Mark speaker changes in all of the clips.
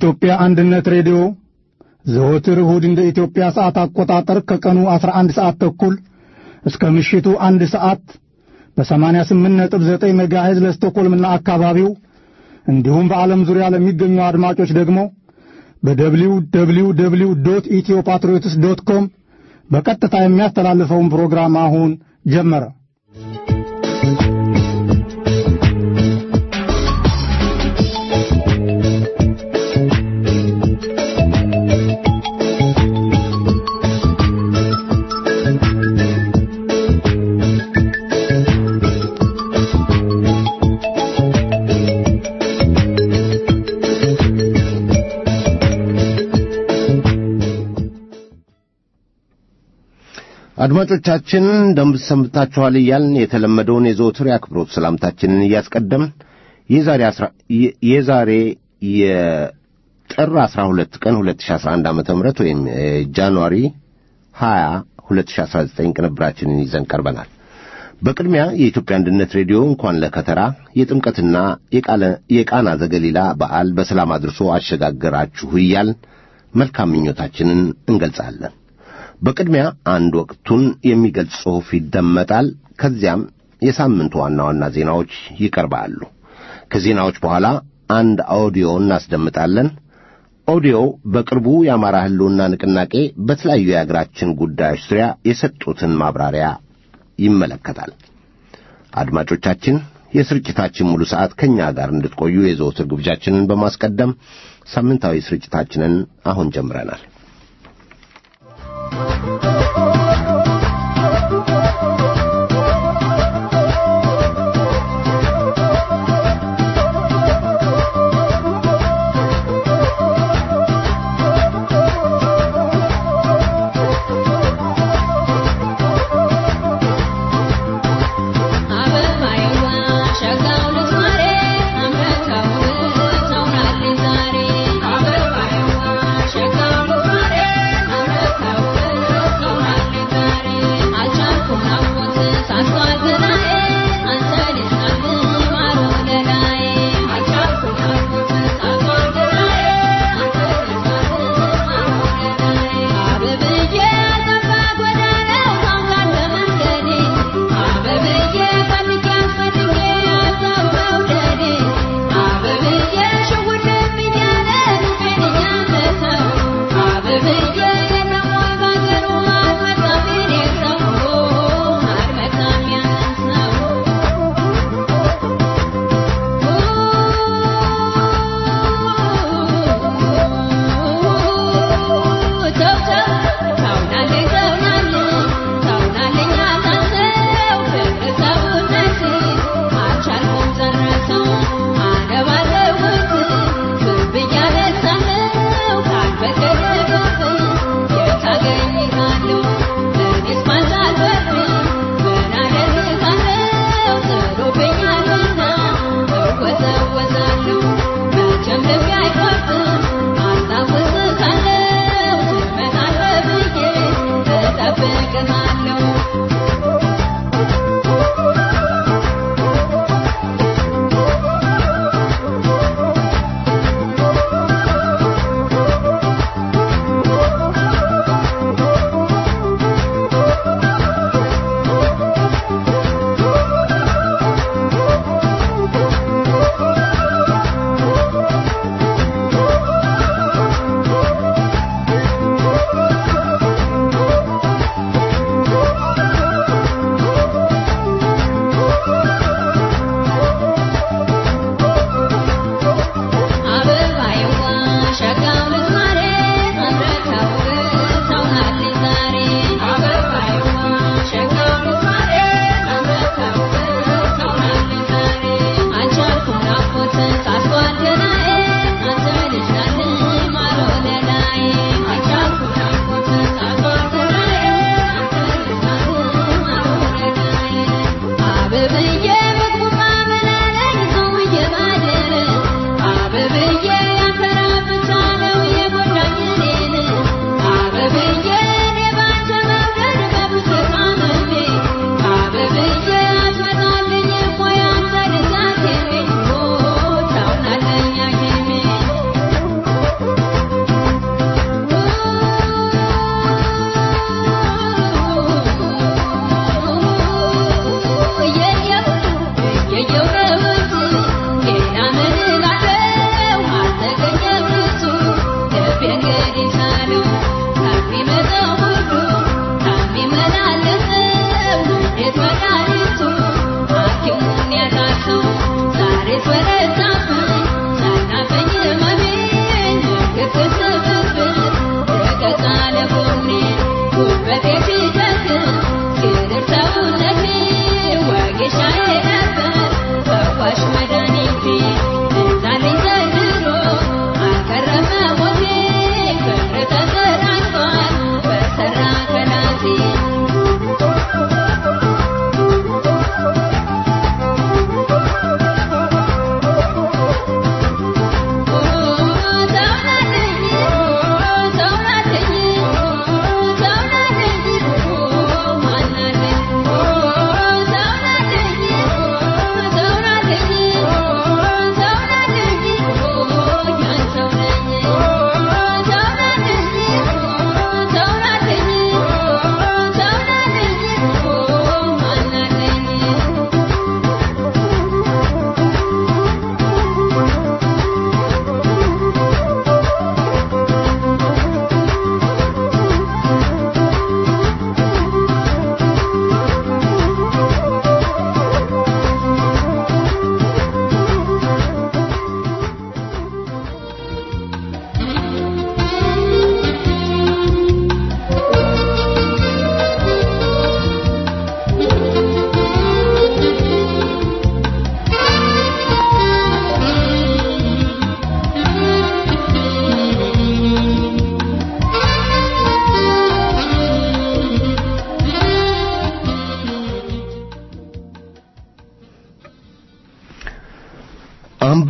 Speaker 1: የኢትዮጵያ አንድነት ሬዲዮ ዘወትር እሁድ እንደ ኢትዮጵያ ሰዓት አቆጣጠር ከቀኑ 11 ሰዓት ተኩል እስከ ምሽቱ አንድ ሰዓት በ88.9 ሜጋሄዝ ለስቶኮልምና አካባቢው እንዲሁም በዓለም ዙሪያ ለሚገኙ አድማጮች ደግሞ በደብሊው ደብሊው ደብሊው ዶት ኢትዮ ፓትሪዮትስ ዶት ኮም በቀጥታ የሚያስተላልፈውን ፕሮግራም አሁን ጀመረ።
Speaker 2: አድማጮቻችን እንደምሰምታችኋል እያልን የተለመደውን የዘወትር የአክብሮት ሰላምታችንን እያስቀደምን የዛሬ የዛሬ የጥር 12 ቀን 2011 ዓ.ም ወይም ጃንዋሪ 20 2019 ቅንብራችንን ይዘን ቀርበናል። በቅድሚያ የኢትዮጵያ አንድነት ሬዲዮ እንኳን ለከተራ የጥምቀትና የቃና ዘገሊላ በዓል በሰላም አድርሶ አሸጋገራችሁ እያልን መልካም ምኞታችንን እንገልጻለን። በቅድሚያ አንድ ወቅቱን የሚገልጽ ጽሑፍ ይደመጣል። ከዚያም የሳምንቱ ዋና ዋና ዜናዎች ይቀርባሉ። ከዜናዎች በኋላ አንድ ኦዲዮ እናስደምጣለን። ኦዲዮው በቅርቡ የአማራ ሕልውና ንቅናቄ በተለያዩ የአገራችን ጉዳዮች ዙሪያ የሰጡትን ማብራሪያ ይመለከታል። አድማጮቻችን የስርጭታችን ሙሉ ሰዓት ከእኛ ጋር እንድትቆዩ የዘወትር ግብዣችንን በማስቀደም ሳምንታዊ ስርጭታችንን አሁን ጀምረናል።
Speaker 3: ዛሬ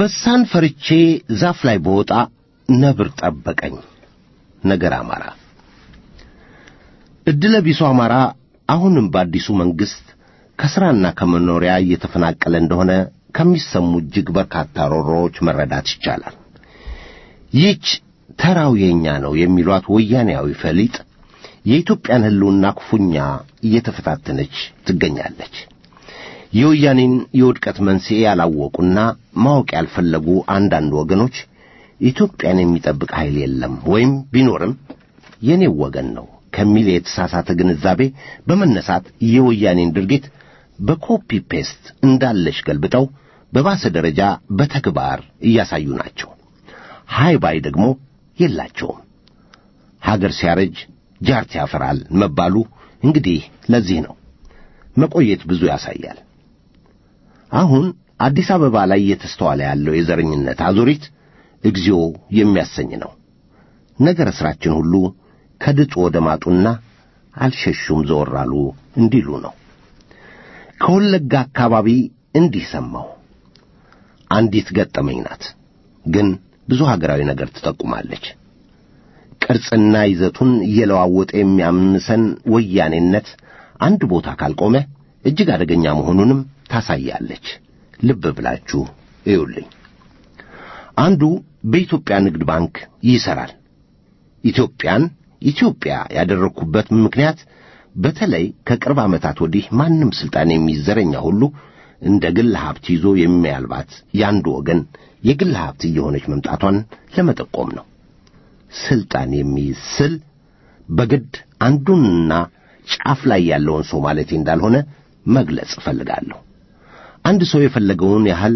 Speaker 2: አንበሳን ፈርቼ ዛፍ ላይ በወጣ ነብር ጠበቀኝ። ነገር አማራ ዕድለ ቢሱ አማራ አሁንም በአዲሱ መንግሥት ከሥራና ከመኖሪያ እየተፈናቀለ እንደሆነ ከሚሰሙ እጅግ በርካታ ሮሮዎች መረዳት ይቻላል። ይህች ተራው የእኛ ነው የሚሏት ወያኔያዊ ፈሊጥ የኢትዮጵያን ሕልውና ክፉኛ እየተፈታተነች ትገኛለች። የወያኔን የውድቀት መንስኤ ያላወቁና ማወቅ ያልፈለጉ አንዳንድ ወገኖች ኢትዮጵያን የሚጠብቅ ኃይል የለም ወይም ቢኖርም የኔው ወገን ነው ከሚል የተሳሳተ ግንዛቤ በመነሳት የወያኔን ድርጊት በኮፒ ፔስት እንዳለች ገልብጠው በባሰ ደረጃ በተግባር እያሳዩ ናቸው። ሃይ ባይ ደግሞ የላቸውም። ሀገር ሲያረጅ ጃርት ያፈራል መባሉ እንግዲህ ለዚህ ነው። መቆየት ብዙ ያሳያል። አሁን አዲስ አበባ ላይ እየተስተዋለ ያለው የዘረኝነት አዙሪት እግዚኦ የሚያሰኝ ነው። ነገረ ሥራችን ሁሉ ከድጡ ወደ ማጡና አልሸሹም ዘወር አሉ እንዲሉ ነው። ከወለጋ አካባቢ እንዲህ ሰማሁ። አንዲት ገጠመኝ ናት፣ ግን ብዙ ሀገራዊ ነገር ትጠቁማለች። ቅርጽና ይዘቱን እየለዋወጠ የሚያምሰን ወያኔነት አንድ ቦታ ካልቆመ እጅግ አደገኛ መሆኑንም ታሳያለች። ልብ ብላችሁ እዩልኝ። አንዱ በኢትዮጵያ ንግድ ባንክ ይሠራል። ኢትዮጵያን ኢትዮጵያ ያደረግኩበት ምክንያት በተለይ ከቅርብ ዓመታት ወዲህ ማንም ሥልጣን የሚዘረኛ ሁሉ እንደ ግል ሀብት ይዞ የሚያልባት የአንዱ ወገን የግል ሀብት እየሆነች መምጣቷን ለመጠቆም ነው። ሥልጣን የሚይዝ ስል በግድ አንዱንና ጫፍ ላይ ያለውን ሰው ማለቴ እንዳልሆነ መግለጽ እፈልጋለሁ። አንድ ሰው የፈለገውን ያህል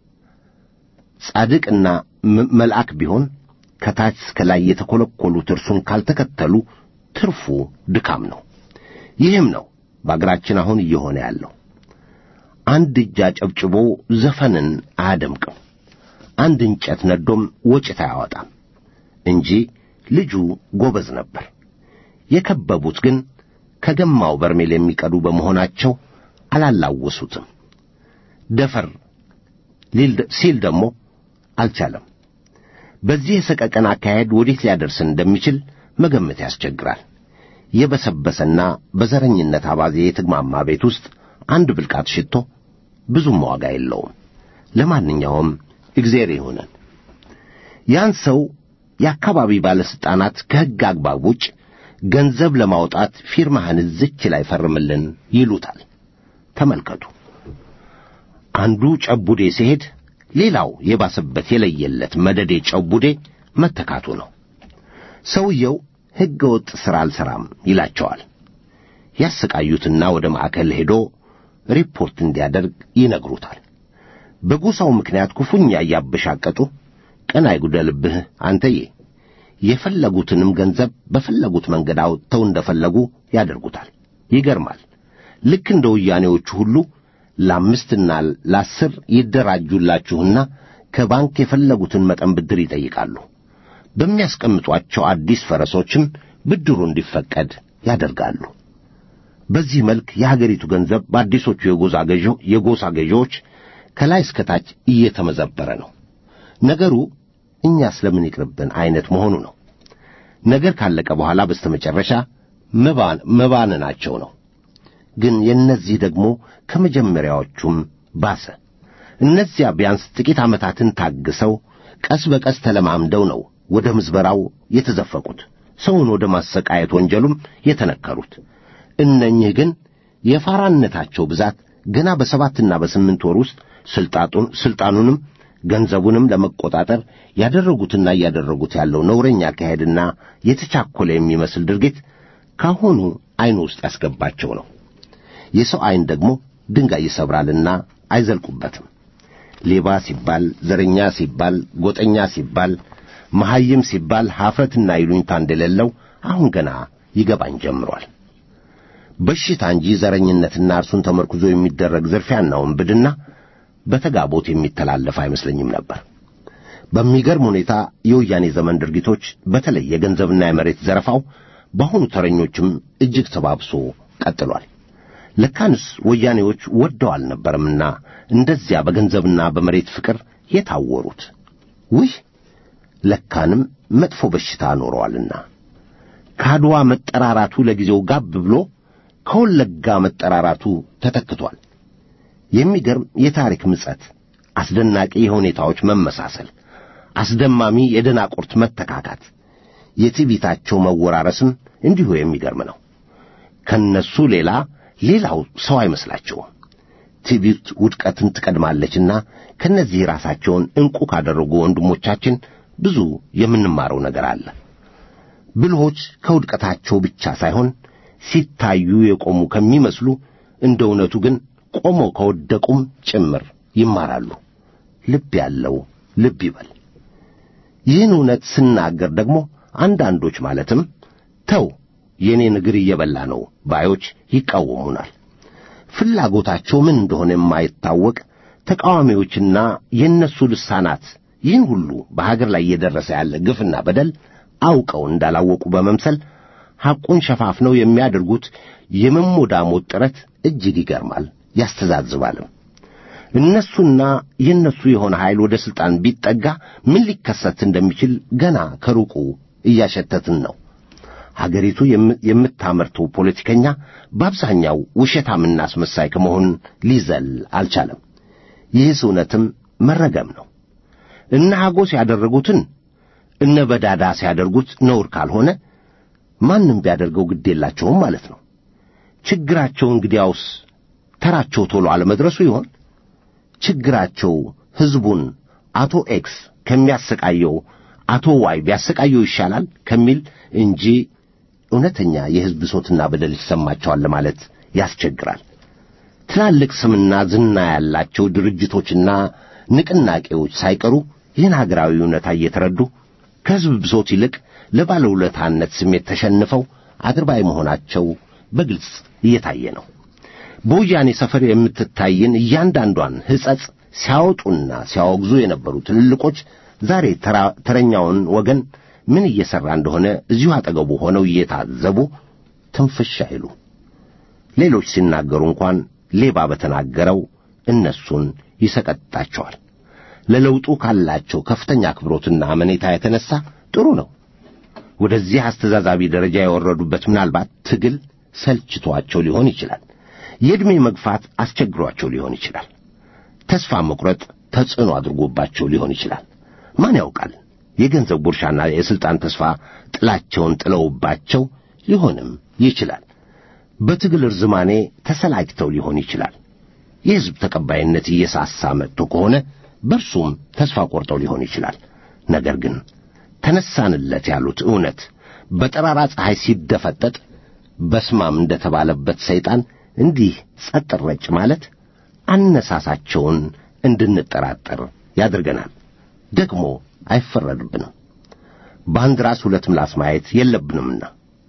Speaker 2: ጻድቅና መልአክ ቢሆን ከታች እስከ ላይ የተኰለኰሉት እርሱን ካልተከተሉ ትርፉ ድካም ነው። ይህም ነው በአገራችን አሁን እየሆነ ያለው። አንድ እጅ አጨብጭቦ ዘፈንን አያደምቅም፣ አንድ እንጨት ነዶም ወጭት አያወጣም እንጂ ልጁ ጎበዝ ነበር። የከበቡት ግን ከገማው በርሜል የሚቀዱ በመሆናቸው አላላወሱትም። ደፈር ሲል ደግሞ አልቻለም። በዚህ የሰቀቀን አካሄድ ወዴት ሊያደርስን እንደሚችል መገመት ያስቸግራል። የበሰበሰና በዘረኝነት አባዜ የተግማማ ቤት ውስጥ አንድ ብልቃት ሽቶ ብዙም ዋጋ የለውም። ለማንኛውም እግዜር ይሁነን። ያን ሰው የአካባቢ ባለሥልጣናት ከሕግ አግባብ ውጭ ገንዘብ ለማውጣት ፊርማህን እዝች ላይ ፈርምልን ይሉታል። ተመልከቱ። አንዱ ጨቡዴ ሲሄድ ሌላው የባሰበት የለየለት መደዴ ጨቡዴ መተካቱ ነው። ሰውየው ሕገ ወጥ ሥራ አልሠራም ይላቸዋል። ያሰቃዩትና ወደ ማዕከል ሄዶ ሪፖርት እንዲያደርግ ይነግሩታል። በጎሳው ምክንያት ክፉኛ እያበሻቀጡ ቀን አይጉደልብህ አንተዬ፣ የፈለጉትንም ገንዘብ በፈለጉት መንገድ አውጥተው እንደፈለጉ ያደርጉታል። ይገርማል። ልክ እንደ ወያኔዎቹ ሁሉ ለአምስትና ለአስር ይደራጁላችሁና ከባንክ የፈለጉትን መጠን ብድር ይጠይቃሉ። በሚያስቀምጧቸው አዲስ ፈረሶችም ብድሩ እንዲፈቀድ ያደርጋሉ። በዚህ መልክ የሀገሪቱ ገንዘብ በአዲሶቹ የጎሳ ገዢዎች ከላይ እስከ ታች እየተመዘበረ ነው። ነገሩ እኛ ስለምን ይቅርብን አይነት መሆኑ ነው። ነገር ካለቀ በኋላ በስተመጨረሻ መባነናቸው ነው። ግን የእነዚህ ደግሞ ከመጀመሪያዎቹም ባሰ። እነዚያ ቢያንስ ጥቂት ዓመታትን ታግሰው ቀስ በቀስ ተለማምደው ነው ወደ ምዝበራው የተዘፈቁት፣ ሰውን ወደ ማሰቃየት ወንጀሉም የተነከሩት። እነኚህ ግን የፋራነታቸው ብዛት ገና በሰባትና በስምንት ወር ውስጥ ስልጣኑንም ገንዘቡንም ለመቆጣጠር ያደረጉትና እያደረጉት ያለው ነውረኛ አካሄድና የተቻኰለ የሚመስል ድርጊት ካሁኑ ዐይኑ ውስጥ ያስገባቸው ነው። የሰው ዐይን ደግሞ ድንጋይ ይሰብራልና አይዘልቁበትም። ሌባ ሲባል፣ ዘረኛ ሲባል፣ ጎጠኛ ሲባል፣ መሐይም ሲባል ኀፍረትና ይሉኝታ እንደሌለው አሁን ገና ይገባኝ ጀምሯል። በሽታ እንጂ ዘረኝነትና እርሱን ተመርኩዞ የሚደረግ ዝርፊያና ውንብድና በተጋቦት የሚተላለፍ አይመስለኝም ነበር። በሚገርም ሁኔታ የወያኔ ዘመን ድርጊቶች በተለይ የገንዘብና የመሬት ዘረፋው በአሁኑ ተረኞችም እጅግ ተባብሶ ቀጥሏል። ለካንስ ወያኔዎች ወደው አልነበረምና እንደዚያ በገንዘብና በመሬት ፍቅር የታወሩት። ውህ ለካንም መጥፎ በሽታ ኖረዋልና ከአድዋ መጠራራቱ ለጊዜው ጋብ ብሎ ከወለጋ መጠራራቱ ተተክቷል። የሚገርም የታሪክ ምጸት፣ አስደናቂ የሁኔታዎች መመሳሰል፣ አስደማሚ የደናቁርት መተካካት፣ የትዕቢታቸው መወራረስም እንዲሁ የሚገርም ነው። ከነሱ ሌላ ሌላው ሰው አይመስላቸውም። ትዕቢት ውድቀትን ትቀድማለችና ከነዚህ ራሳቸውን ዕንቁ ካደረጉ ወንድሞቻችን ብዙ የምንማረው ነገር አለ። ብልሆች ከውድቀታቸው ብቻ ሳይሆን ሲታዩ የቆሙ ከሚመስሉ እንደ እውነቱ ግን ቆመው ከወደቁም ጭምር ይማራሉ። ልብ ያለው ልብ ይበል። ይህን እውነት ስናገር ደግሞ አንዳንዶች ማለትም ተው የኔን እግር እየበላ ነው ባዮች ይቃወሙናል። ፍላጎታቸው ምን እንደሆነ የማይታወቅ ተቃዋሚዎችና የእነሱ ልሳናት ይህን ሁሉ በሀገር ላይ እየደረሰ ያለ ግፍና በደል አውቀው እንዳላወቁ በመምሰል ሐቁን ሸፋፍነው የሚያደርጉት የመሞዳሞት ጥረት እጅግ ይገርማል፣ ያስተዛዝባልም። እነሱና የእነሱ የሆነ ኃይል ወደ ሥልጣን ቢጠጋ ምን ሊከሰት እንደሚችል ገና ከሩቁ እያሸተትን ነው። ሀገሪቱ የምታመርተው ፖለቲከኛ በአብዛኛው ውሸታምና አስመሳይ ከመሆን ሊዘል አልቻለም። ይህስ እውነትም መረገም ነው። እነ ሐጎስ ያደረጉትን እነ በዳዳ ሲያደርጉት ነውር ካልሆነ ማንም ቢያደርገው ግድ የላቸውም ማለት ነው። ችግራቸው እንግዲያውስ ተራቸው ቶሎ አለመድረሱ ይሆን? ችግራቸው ሕዝቡን አቶ ኤክስ ከሚያሰቃየው አቶ ዋይ ቢያሰቃየው ይሻላል ከሚል እንጂ እውነተኛ የሕዝብ ብሶትና በደል ይሰማቸዋል ለማለት ያስቸግራል። ትላልቅ ስምና ዝና ያላቸው ድርጅቶችና ንቅናቄዎች ሳይቀሩ ይህን ሀገራዊ እውነታ እየተረዱ ከሕዝብ ብሶት ይልቅ ለባለውለታነት ስሜት ተሸንፈው አድርባይ መሆናቸው በግልጽ እየታየ ነው። በወያኔ ሰፈር የምትታይን እያንዳንዷን ሕጸጽ ሲያወጡና ሲያወግዙ የነበሩ ትልልቆች ዛሬ ተረኛውን ወገን ምን እየሠራ እንደሆነ እዚሁ አጠገቡ ሆነው እየታዘቡ ትንፍሽ አይሉ። ሌሎች ሲናገሩ እንኳን ሌባ በተናገረው እነሱን ይሰቀጣቸዋል። ለለውጡ ካላቸው ከፍተኛ አክብሮትና አመኔታ የተነሳ ጥሩ ነው። ወደዚህ አስተዛዛቢ ደረጃ የወረዱበት ምናልባት ትግል ሰልችቷቸው ሊሆን ይችላል። የዕድሜ መግፋት አስቸግሯቸው ሊሆን ይችላል። ተስፋ መቁረጥ ተጽዕኖ አድርጎባቸው ሊሆን ይችላል። ማን ያውቃል? የገንዘብ ጉርሻና የሥልጣን ተስፋ ጥላቸውን ጥለውባቸው ሊሆንም ይችላል። በትግል እርዝማኔ ተሰላጅተው ሊሆን ይችላል። የሕዝብ ተቀባይነት እየሳሳ መጥቶ ከሆነ በእርሱም ተስፋ ቆርጠው ሊሆን ይችላል። ነገር ግን ተነሳንለት ያሉት እውነት በጠራራ ፀሐይ ሲደፈጠጥ በስማም እንደተባለበት ሰይጣን እንዲህ ጸጥ ረጭ ማለት አነሳሳቸውን እንድንጠራጠር ያደርገናል። ደግሞ አይፈረድብንም። በአንድ ራስ ሁለት ምላስ ማየት የለብንምና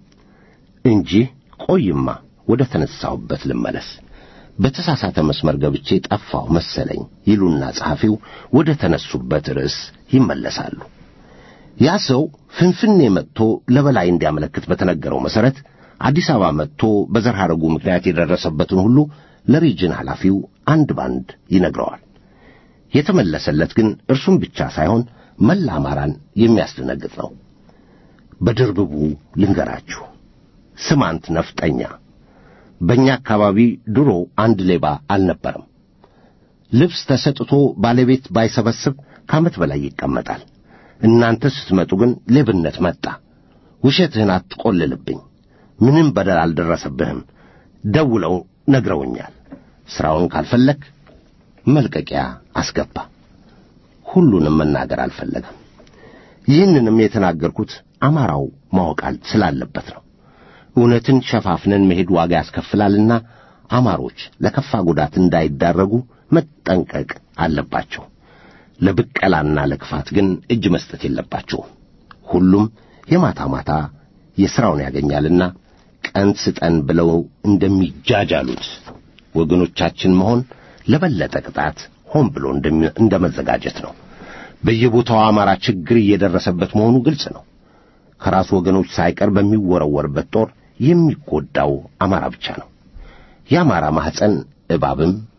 Speaker 2: እንጂ ቆይማ ወደ ተነሳሁበት ልመለስ። በተሳሳተ መስመር ገብቼ ጠፋሁ መሰለኝ ይሉና ጸሐፊው ወደ ተነሱበት ርዕስ ይመለሳሉ። ያ ሰው ፍንፍኔ መጥቶ ለበላይ እንዲያመለክት በተነገረው መሠረት አዲስ አበባ መጥቶ በዘር ሐረጉ ምክንያት የደረሰበትን ሁሉ ለሪጅን ኃላፊው አንድ ባንድ ይነግረዋል። የተመለሰለት ግን እርሱም ብቻ ሳይሆን መላ አማራን የሚያስደነግጥ ነው። በድርብቡ ልንገራችሁ። ስማንት ነፍጠኛ በእኛ አካባቢ ድሮ አንድ ሌባ አልነበረም። ልብስ ተሰጥቶ ባለቤት ባይሰበስብ ከዓመት በላይ ይቀመጣል። እናንተ ስትመጡ ግን ሌብነት መጣ። ውሸትህን አትቆልልብኝ። ምንም በደል አልደረሰብህም። ደውለው ነግረውኛል። ሥራውን ካልፈለግ መልቀቂያ አስገባ። ሁሉንም መናገር አልፈለገም። ይህንንም የተናገርኩት አማራው ማወቅ ስላለበት ነው። እውነትን ሸፋፍነን መሄድ ዋጋ ያስከፍላልና አማሮች ለከፋ ጉዳት እንዳይዳረጉ መጠንቀቅ አለባቸው። ለብቀላና ለክፋት ግን እጅ መስጠት የለባቸውም። ሁሉም የማታ ማታ የሥራውን ያገኛልና ቀን ስጠን ብለው እንደሚጃጃሉት ወገኖቻችን መሆን ለበለጠ ቅጣት ሆን ብሎ እንደ መዘጋጀት ነው። በየቦታው አማራ ችግር እየደረሰበት መሆኑ ግልጽ ነው። ከራሱ ወገኖች ሳይቀር በሚወረወርበት ጦር የሚጎዳው አማራ ብቻ ነው። የአማራ ማኅፀን እባብም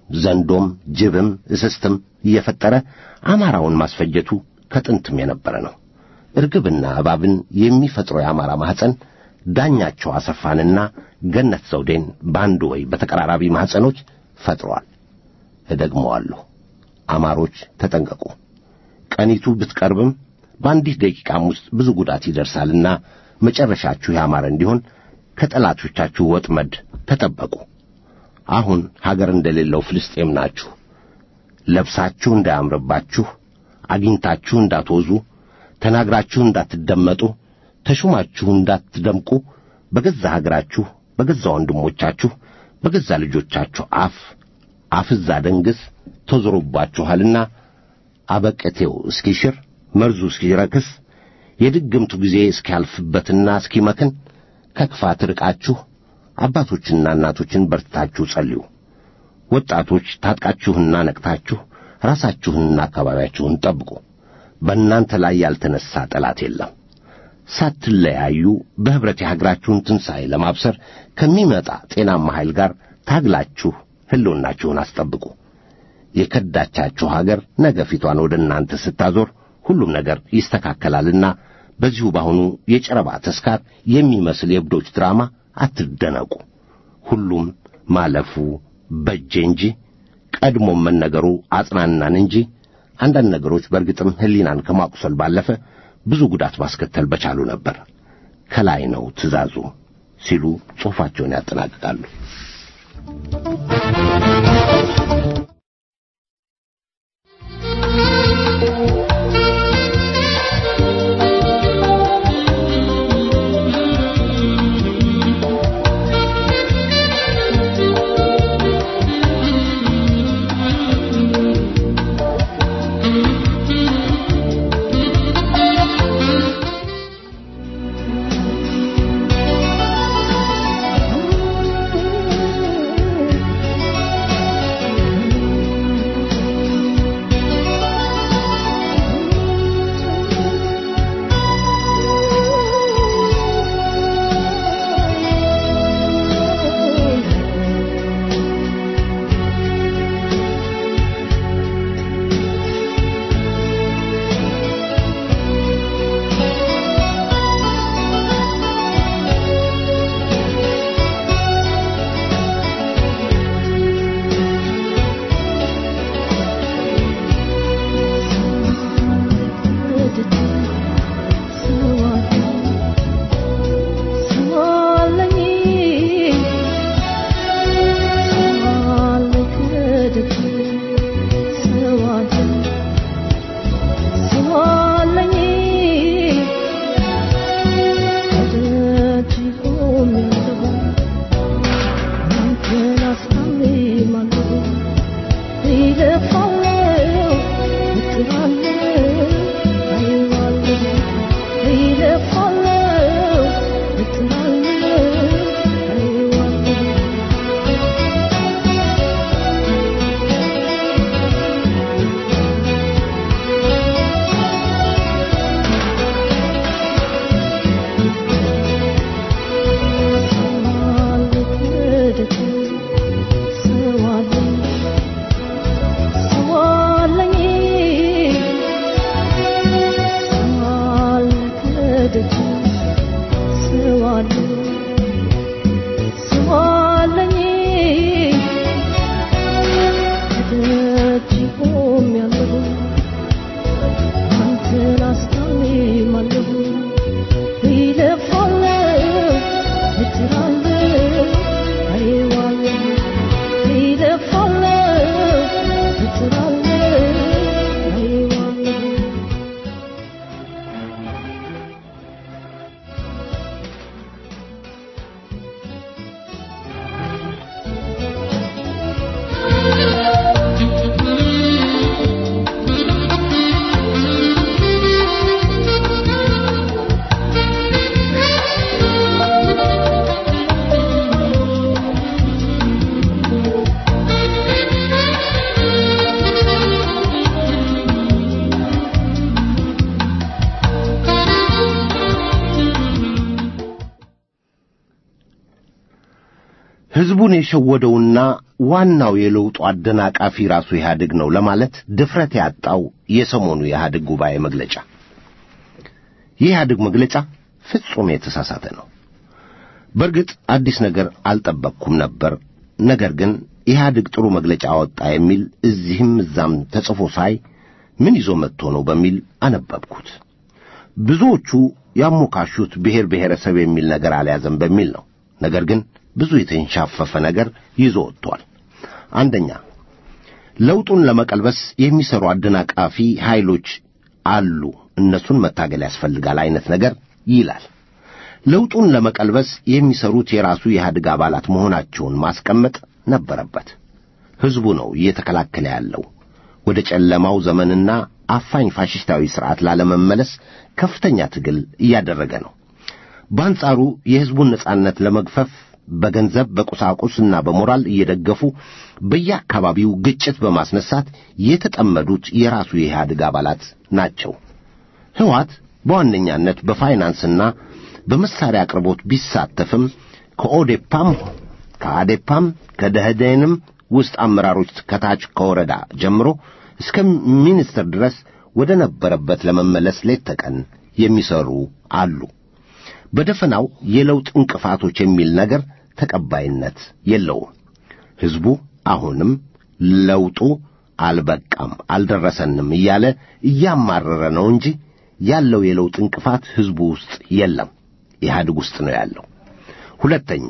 Speaker 2: ዘንዶም ጅብም እስስትም እየፈጠረ አማራውን ማስፈጀቱ ከጥንትም የነበረ ነው። እርግብና እባብን የሚፈጥረው የአማራ ማኅፀን ዳኛቸው አሰፋንና ገነት ዘውዴን በአንድ ወይ በተቀራራቢ ማኅፀኖች ፈጥሯል። እደግመዋለሁ፣ አማሮች ተጠንቀቁ። ቀኒቱ ብትቀርብም በአንዲት ደቂቃም ውስጥ ብዙ ጉዳት ይደርሳልና መጨረሻችሁ ያማረ እንዲሆን ከጠላቶቻችሁ ወጥመድ ተጠበቁ። አሁን ሀገር እንደሌለው ፍልስጤም ናችሁ። ለብሳችሁ እንዳያምርባችሁ፣ አግኝታችሁ እንዳትወዙ፣ ተናግራችሁ እንዳትደመጡ፣ ተሹማችሁ እንዳትደምቁ በገዛ ሀገራችሁ በገዛ ወንድሞቻችሁ በገዛ ልጆቻችሁ አፍ አፍዛ ደንግስ ተዞሮባችኋልና አበቀቴው እስኪሽር መርዙ እስኪረክስ የድግምቱ ጊዜ እስኪያልፍበትና እስኪመክን ከክፋት ርቃችሁ አባቶችና እናቶችን በርትታችሁ ጸልዩ። ወጣቶች ታጥቃችሁና ነቅታችሁ ራሳችሁንና አካባቢያችሁን ጠብቁ። በእናንተ ላይ ያልተነሣ ጠላት የለም። ሳትለያዩ በኅብረት የሀገራችሁን ትንሣኤ ለማብሰር ከሚመጣ ጤናማ ኃይል ጋር ታግላችሁ ሕልውናችሁን አስጠብቁ። የከዳቻችሁ ሀገር ነገ ፊቷን ወደ እናንተ ስታዞር ሁሉም ነገር ይስተካከላልና በዚሁ በአሁኑ የጨረባ ተስካር የሚመስል የእብዶች ድራማ አትደነቁ። ሁሉም ማለፉ በጄ እንጂ ቀድሞም መነገሩ አጽናናን እንጂ አንዳንድ ነገሮች በእርግጥም ሕሊናን ከማቁሰል ባለፈ ብዙ ጉዳት ማስከተል በቻሉ ነበር። ከላይ ነው ትእዛዙ ሲሉ ጽሑፋቸውን ያጠናቅቃሉ። ሕዝቡን የሸወደውና ዋናው የለውጡ አደናቃፊ ራሱ ኢህአዴግ ነው ለማለት ድፍረት ያጣው የሰሞኑ የኢህአዴግ ጉባኤ መግለጫ። የኢህአዴግ መግለጫ ፍጹም የተሳሳተ ነው። በእርግጥ አዲስ ነገር አልጠበቅኩም ነበር። ነገር ግን ኢህአዴግ ጥሩ መግለጫ አወጣ የሚል እዚህም እዛም ተጽፎ ሳይ ምን ይዞ መጥቶ ነው በሚል አነበብኩት። ብዙዎቹ ያሞካሹት ብሔር ብሔረሰብ የሚል ነገር አልያዘም በሚል ነው። ነገር ግን ብዙ የተንሻፈፈ ነገር ይዞ ወጥቷል። አንደኛ ለውጡን ለመቀልበስ የሚሰሩ አደናቃፊ ኃይሎች አሉ፣ እነሱን መታገል ያስፈልጋል አይነት ነገር ይላል። ለውጡን ለመቀልበስ የሚሰሩት የራሱ የኢህአዴግ አባላት መሆናቸውን ማስቀመጥ ነበረበት። ሕዝቡ ነው እየተከላከለ ያለው ወደ ጨለማው ዘመንና አፋኝ ፋሽስታዊ ሥርዓት ላለመመለስ ከፍተኛ ትግል እያደረገ ነው። በአንጻሩ የሕዝቡን ነጻነት ለመግፈፍ በገንዘብ በቁሳቁስና በሞራል እየደገፉ በየአካባቢው ግጭት በማስነሳት የተጠመዱት የራሱ የኢህአዴግ አባላት ናቸው። ሕወሓት በዋነኛነት በፋይናንስና በመሳሪያ አቅርቦት ቢሳተፍም ከኦዴፓም ከአዴፓም ከደህዴንም ውስጥ አመራሮች ከታች ከወረዳ ጀምሮ እስከ ሚኒስትር ድረስ ወደ ነበረበት ለመመለስ ሌት ተቀን የሚሰሩ አሉ። በደፈናው የለውጥ እንቅፋቶች የሚል ነገር ተቀባይነት የለውም። ሕዝቡ አሁንም ለውጡ አልበቃም፣ አልደረሰንም እያለ እያማረረ ነው እንጂ ያለው የለውጥ እንቅፋት ሕዝቡ ውስጥ የለም፣ ኢህአዴግ ውስጥ ነው ያለው። ሁለተኛ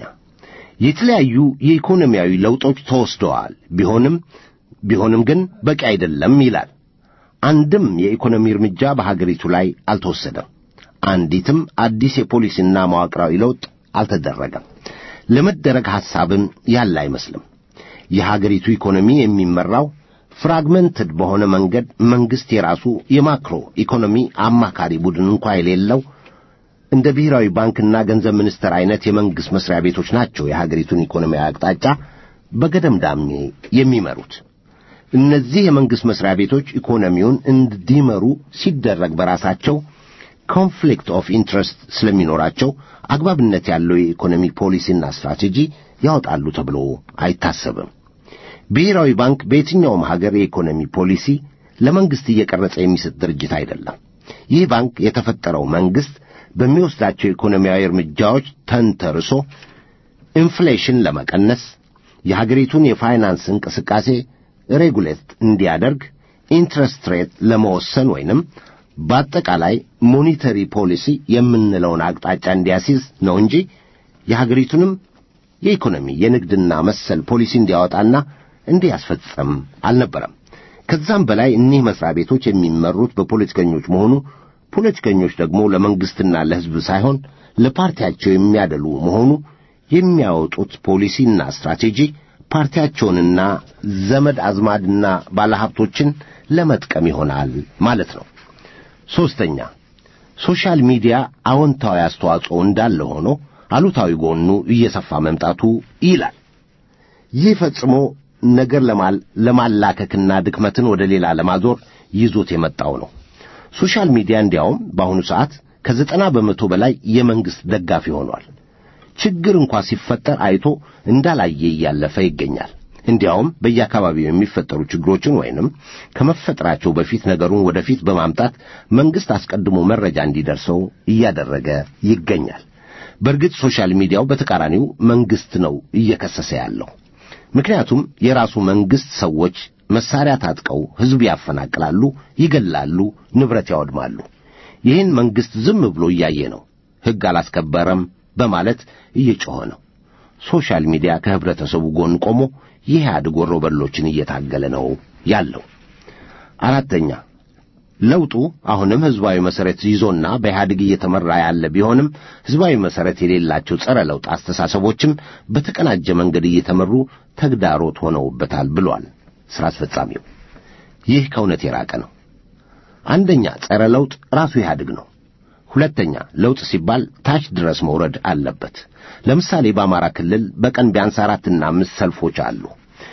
Speaker 2: የተለያዩ የኢኮኖሚያዊ ለውጦች ተወስደዋል። ቢሆንም ቢሆንም ግን በቂ አይደለም ይላል። አንድም የኢኮኖሚ እርምጃ በሀገሪቱ ላይ አልተወሰደም። አንዲትም አዲስ የፖሊሲና መዋቅራዊ ለውጥ አልተደረገም። ለመደረግ ሐሳብም ያለ አይመስልም። የሀገሪቱ ኢኮኖሚ የሚመራው ፍራግመንትድ በሆነ መንገድ መንግሥት የራሱ የማክሮ ኢኮኖሚ አማካሪ ቡድን እንኳ የሌለው እንደ ብሔራዊ ባንክና ገንዘብ ሚኒስቴር አይነት የመንግሥት መስሪያ ቤቶች ናቸው የሀገሪቱን ኢኮኖሚያዊ አቅጣጫ በገደምዳሜ የሚመሩት። እነዚህ የመንግሥት መስሪያ ቤቶች ኢኮኖሚውን እንዲመሩ ሲደረግ በራሳቸው ኮንፍሊክት ኦፍ ኢንትረስት ስለሚኖራቸው አግባብነት ያለው የኢኮኖሚ ፖሊሲና ስትራቴጂ ያወጣሉ ተብሎ አይታሰብም። ብሔራዊ ባንክ በየትኛውም ሀገር የኢኮኖሚ ፖሊሲ ለመንግሥት እየቀረጸ የሚሰጥ ድርጅት አይደለም። ይህ ባንክ የተፈጠረው መንግሥት በሚወስዳቸው ኢኮኖሚያዊ እርምጃዎች ተንተርሶ ኢንፍሌሽን ለመቀነስ የሀገሪቱን የፋይናንስ እንቅስቃሴ ሬጉሌት እንዲያደርግ ኢንትረስት ሬት ለመወሰን ወይንም በአጠቃላይ ሞኒተሪ ፖሊሲ የምንለውን አቅጣጫ እንዲያስይዝ ነው እንጂ የሀገሪቱንም የኢኮኖሚ የንግድና መሰል ፖሊሲ እንዲያወጣና እንዲያስፈጽም አልነበረም። ከዛም በላይ እኒህ መስሪያ ቤቶች የሚመሩት በፖለቲከኞች መሆኑ ፖለቲከኞች ደግሞ ለመንግሥትና ለሕዝብ ሳይሆን ለፓርቲያቸው የሚያደሉ መሆኑ የሚያወጡት ፖሊሲና ስትራቴጂ ፓርቲያቸውንና ዘመድ አዝማድና ባለሀብቶችን ለመጥቀም ይሆናል ማለት ነው። ሦስተኛ ሶሻል ሚዲያ አዎንታዊ አስተዋጽኦ እንዳለ ሆኖ አሉታዊ ጎኑ እየሰፋ መምጣቱ ይላል። ይህ ፈጽሞ ነገር ለማላከክና ድክመትን ወደ ሌላ ለማዞር ይዞት የመጣው ነው። ሶሻል ሚዲያ እንዲያውም በአሁኑ ሰዓት ከዘጠና በመቶ በላይ የመንግሥት ደጋፊ ሆኗል። ችግር እንኳ ሲፈጠር አይቶ እንዳላየ እያለፈ ይገኛል። እንዲያውም በየአካባቢው የሚፈጠሩ ችግሮችን ወይንም ከመፈጠራቸው በፊት ነገሩን ወደፊት በማምጣት መንግሥት አስቀድሞ መረጃ እንዲደርሰው እያደረገ ይገኛል። በእርግጥ ሶሻል ሚዲያው በተቃራኒው መንግሥት ነው እየከሰሰ ያለው። ምክንያቱም የራሱ መንግሥት ሰዎች መሳሪያ ታጥቀው ሕዝብ ያፈናቅላሉ፣ ይገላሉ፣ ንብረት ያወድማሉ። ይህን መንግሥት ዝም ብሎ እያየ ነው። ሕግ አላስከበረም በማለት እየጮኸ ነው። ሶሻል ሚዲያ ከህብረተሰቡ ጎን ቆሞ የኢህአዴግ ወሮበሎችን እየታገለ ነው ያለው። አራተኛ ለውጡ አሁንም ሕዝባዊ መሠረት ይዞና በኢህአዴግ እየተመራ ያለ ቢሆንም ሕዝባዊ መሠረት የሌላቸው ጸረ ለውጥ አስተሳሰቦችም በተቀናጀ መንገድ እየተመሩ ተግዳሮት ሆነውበታል ብሏል ሥራ አስፈጻሚው። ይህ ከእውነት የራቀ ነው። አንደኛ ጸረ ለውጥ ራሱ ኢህአዴግ ነው። ሁለተኛ ለውጥ ሲባል ታች ድረስ መውረድ አለበት። ለምሳሌ በአማራ ክልል በቀን ቢያንስ አራትና አምስት ሰልፎች አሉ።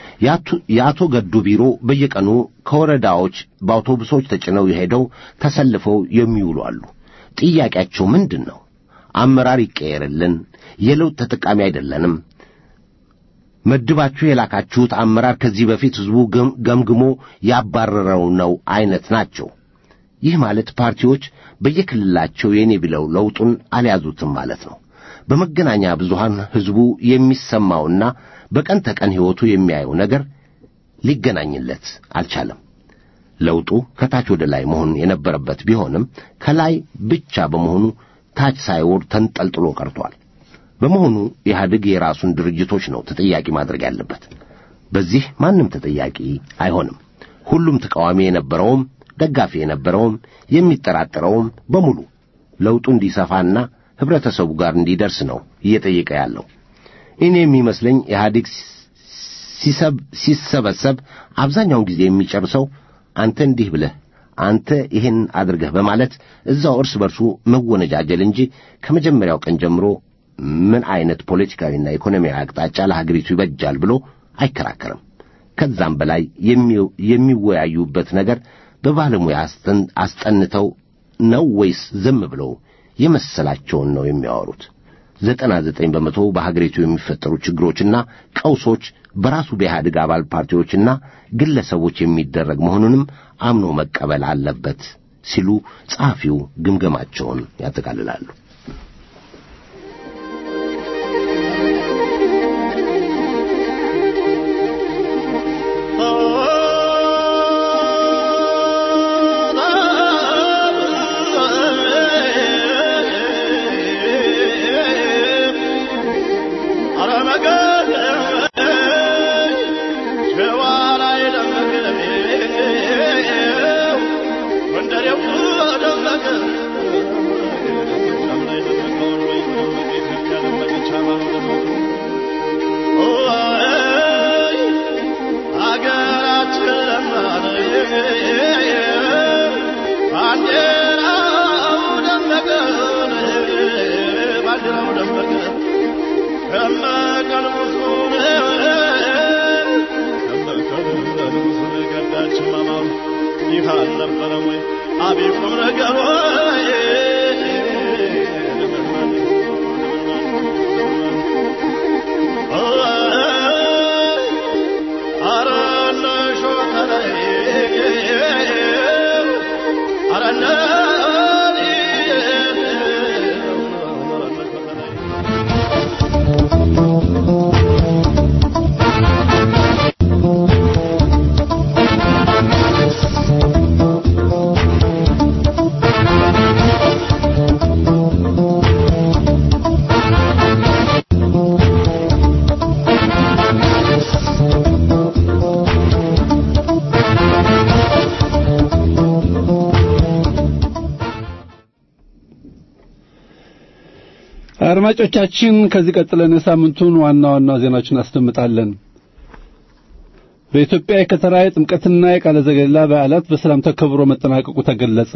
Speaker 2: የአቶ ገዱ ቢሮ በየቀኑ ከወረዳዎች በአውቶቡሶች ተጭነው ሄደው ተሰልፈው የሚውሉ አሉ። ጥያቄያቸው ምንድን ነው? አመራር ይቀየርልን፣ የለውጥ ተጠቃሚ አይደለንም፣ መድባችሁ የላካችሁት አመራር ከዚህ በፊት ሕዝቡ ገምግሞ ያባረረው ነው አይነት ናቸው። ይህ ማለት ፓርቲዎች በየክልላቸው የኔ ብለው ለውጡን አልያዙትም ማለት ነው። በመገናኛ ብዙሃን ሕዝቡ የሚሰማውና በቀን ተቀን ሕይወቱ የሚያየው ነገር ሊገናኝለት አልቻለም። ለውጡ ከታች ወደ ላይ መሆን የነበረበት ቢሆንም ከላይ ብቻ በመሆኑ ታች ሳይወርድ ተንጠልጥሎ ቀርቷል። በመሆኑ ኢህአዴግ የራሱን ድርጅቶች ነው ተጠያቂ ማድረግ ያለበት። በዚህ ማንም ተጠያቂ አይሆንም። ሁሉም ተቃዋሚ የነበረውም ደጋፊ የነበረውም የሚጠራጠረውም በሙሉ ለውጡ እንዲሰፋና ህብረተሰቡ ጋር እንዲደርስ ነው እየጠየቀ ያለው። እኔ የሚመስለኝ ኢህአዴግ ሲሰበሰብ አብዛኛውን ጊዜ የሚጨርሰው አንተ እንዲህ ብለህ አንተ ይህን አድርገህ በማለት እዛው እርስ በርሱ መወነጃጀል እንጂ ከመጀመሪያው ቀን ጀምሮ ምን አይነት ፖለቲካዊና ኢኮኖሚያዊ አቅጣጫ ለሀገሪቱ ይበጃል ብሎ አይከራከርም። ከዛም በላይ የሚወያዩበት ነገር በባለሙያ አስጠንተው ነው ወይስ ዝም ብለው የመሰላቸውን ነው የሚያወሩት? ዘጠና ዘጠኝ በመቶ በሀገሪቱ የሚፈጠሩ ችግሮችና ቀውሶች በራሱ በኢህአዴግ አባል ፓርቲዎችና ግለሰቦች የሚደረግ መሆኑንም አምኖ መቀበል አለበት ሲሉ ጸሐፊው ግምገማቸውን ያጠቃልላሉ።
Speaker 3: አድማጮቻችን ከዚህ ቀጥለን የሳምንቱን ዋና ዋና ዜናዎችን እናስደምጣለን። በኢትዮጵያ የከተራ የጥምቀትና የቃለ ዘገሊላ በዓላት በሰላም ተከብሮ መጠናቀቁ ተገለጸ።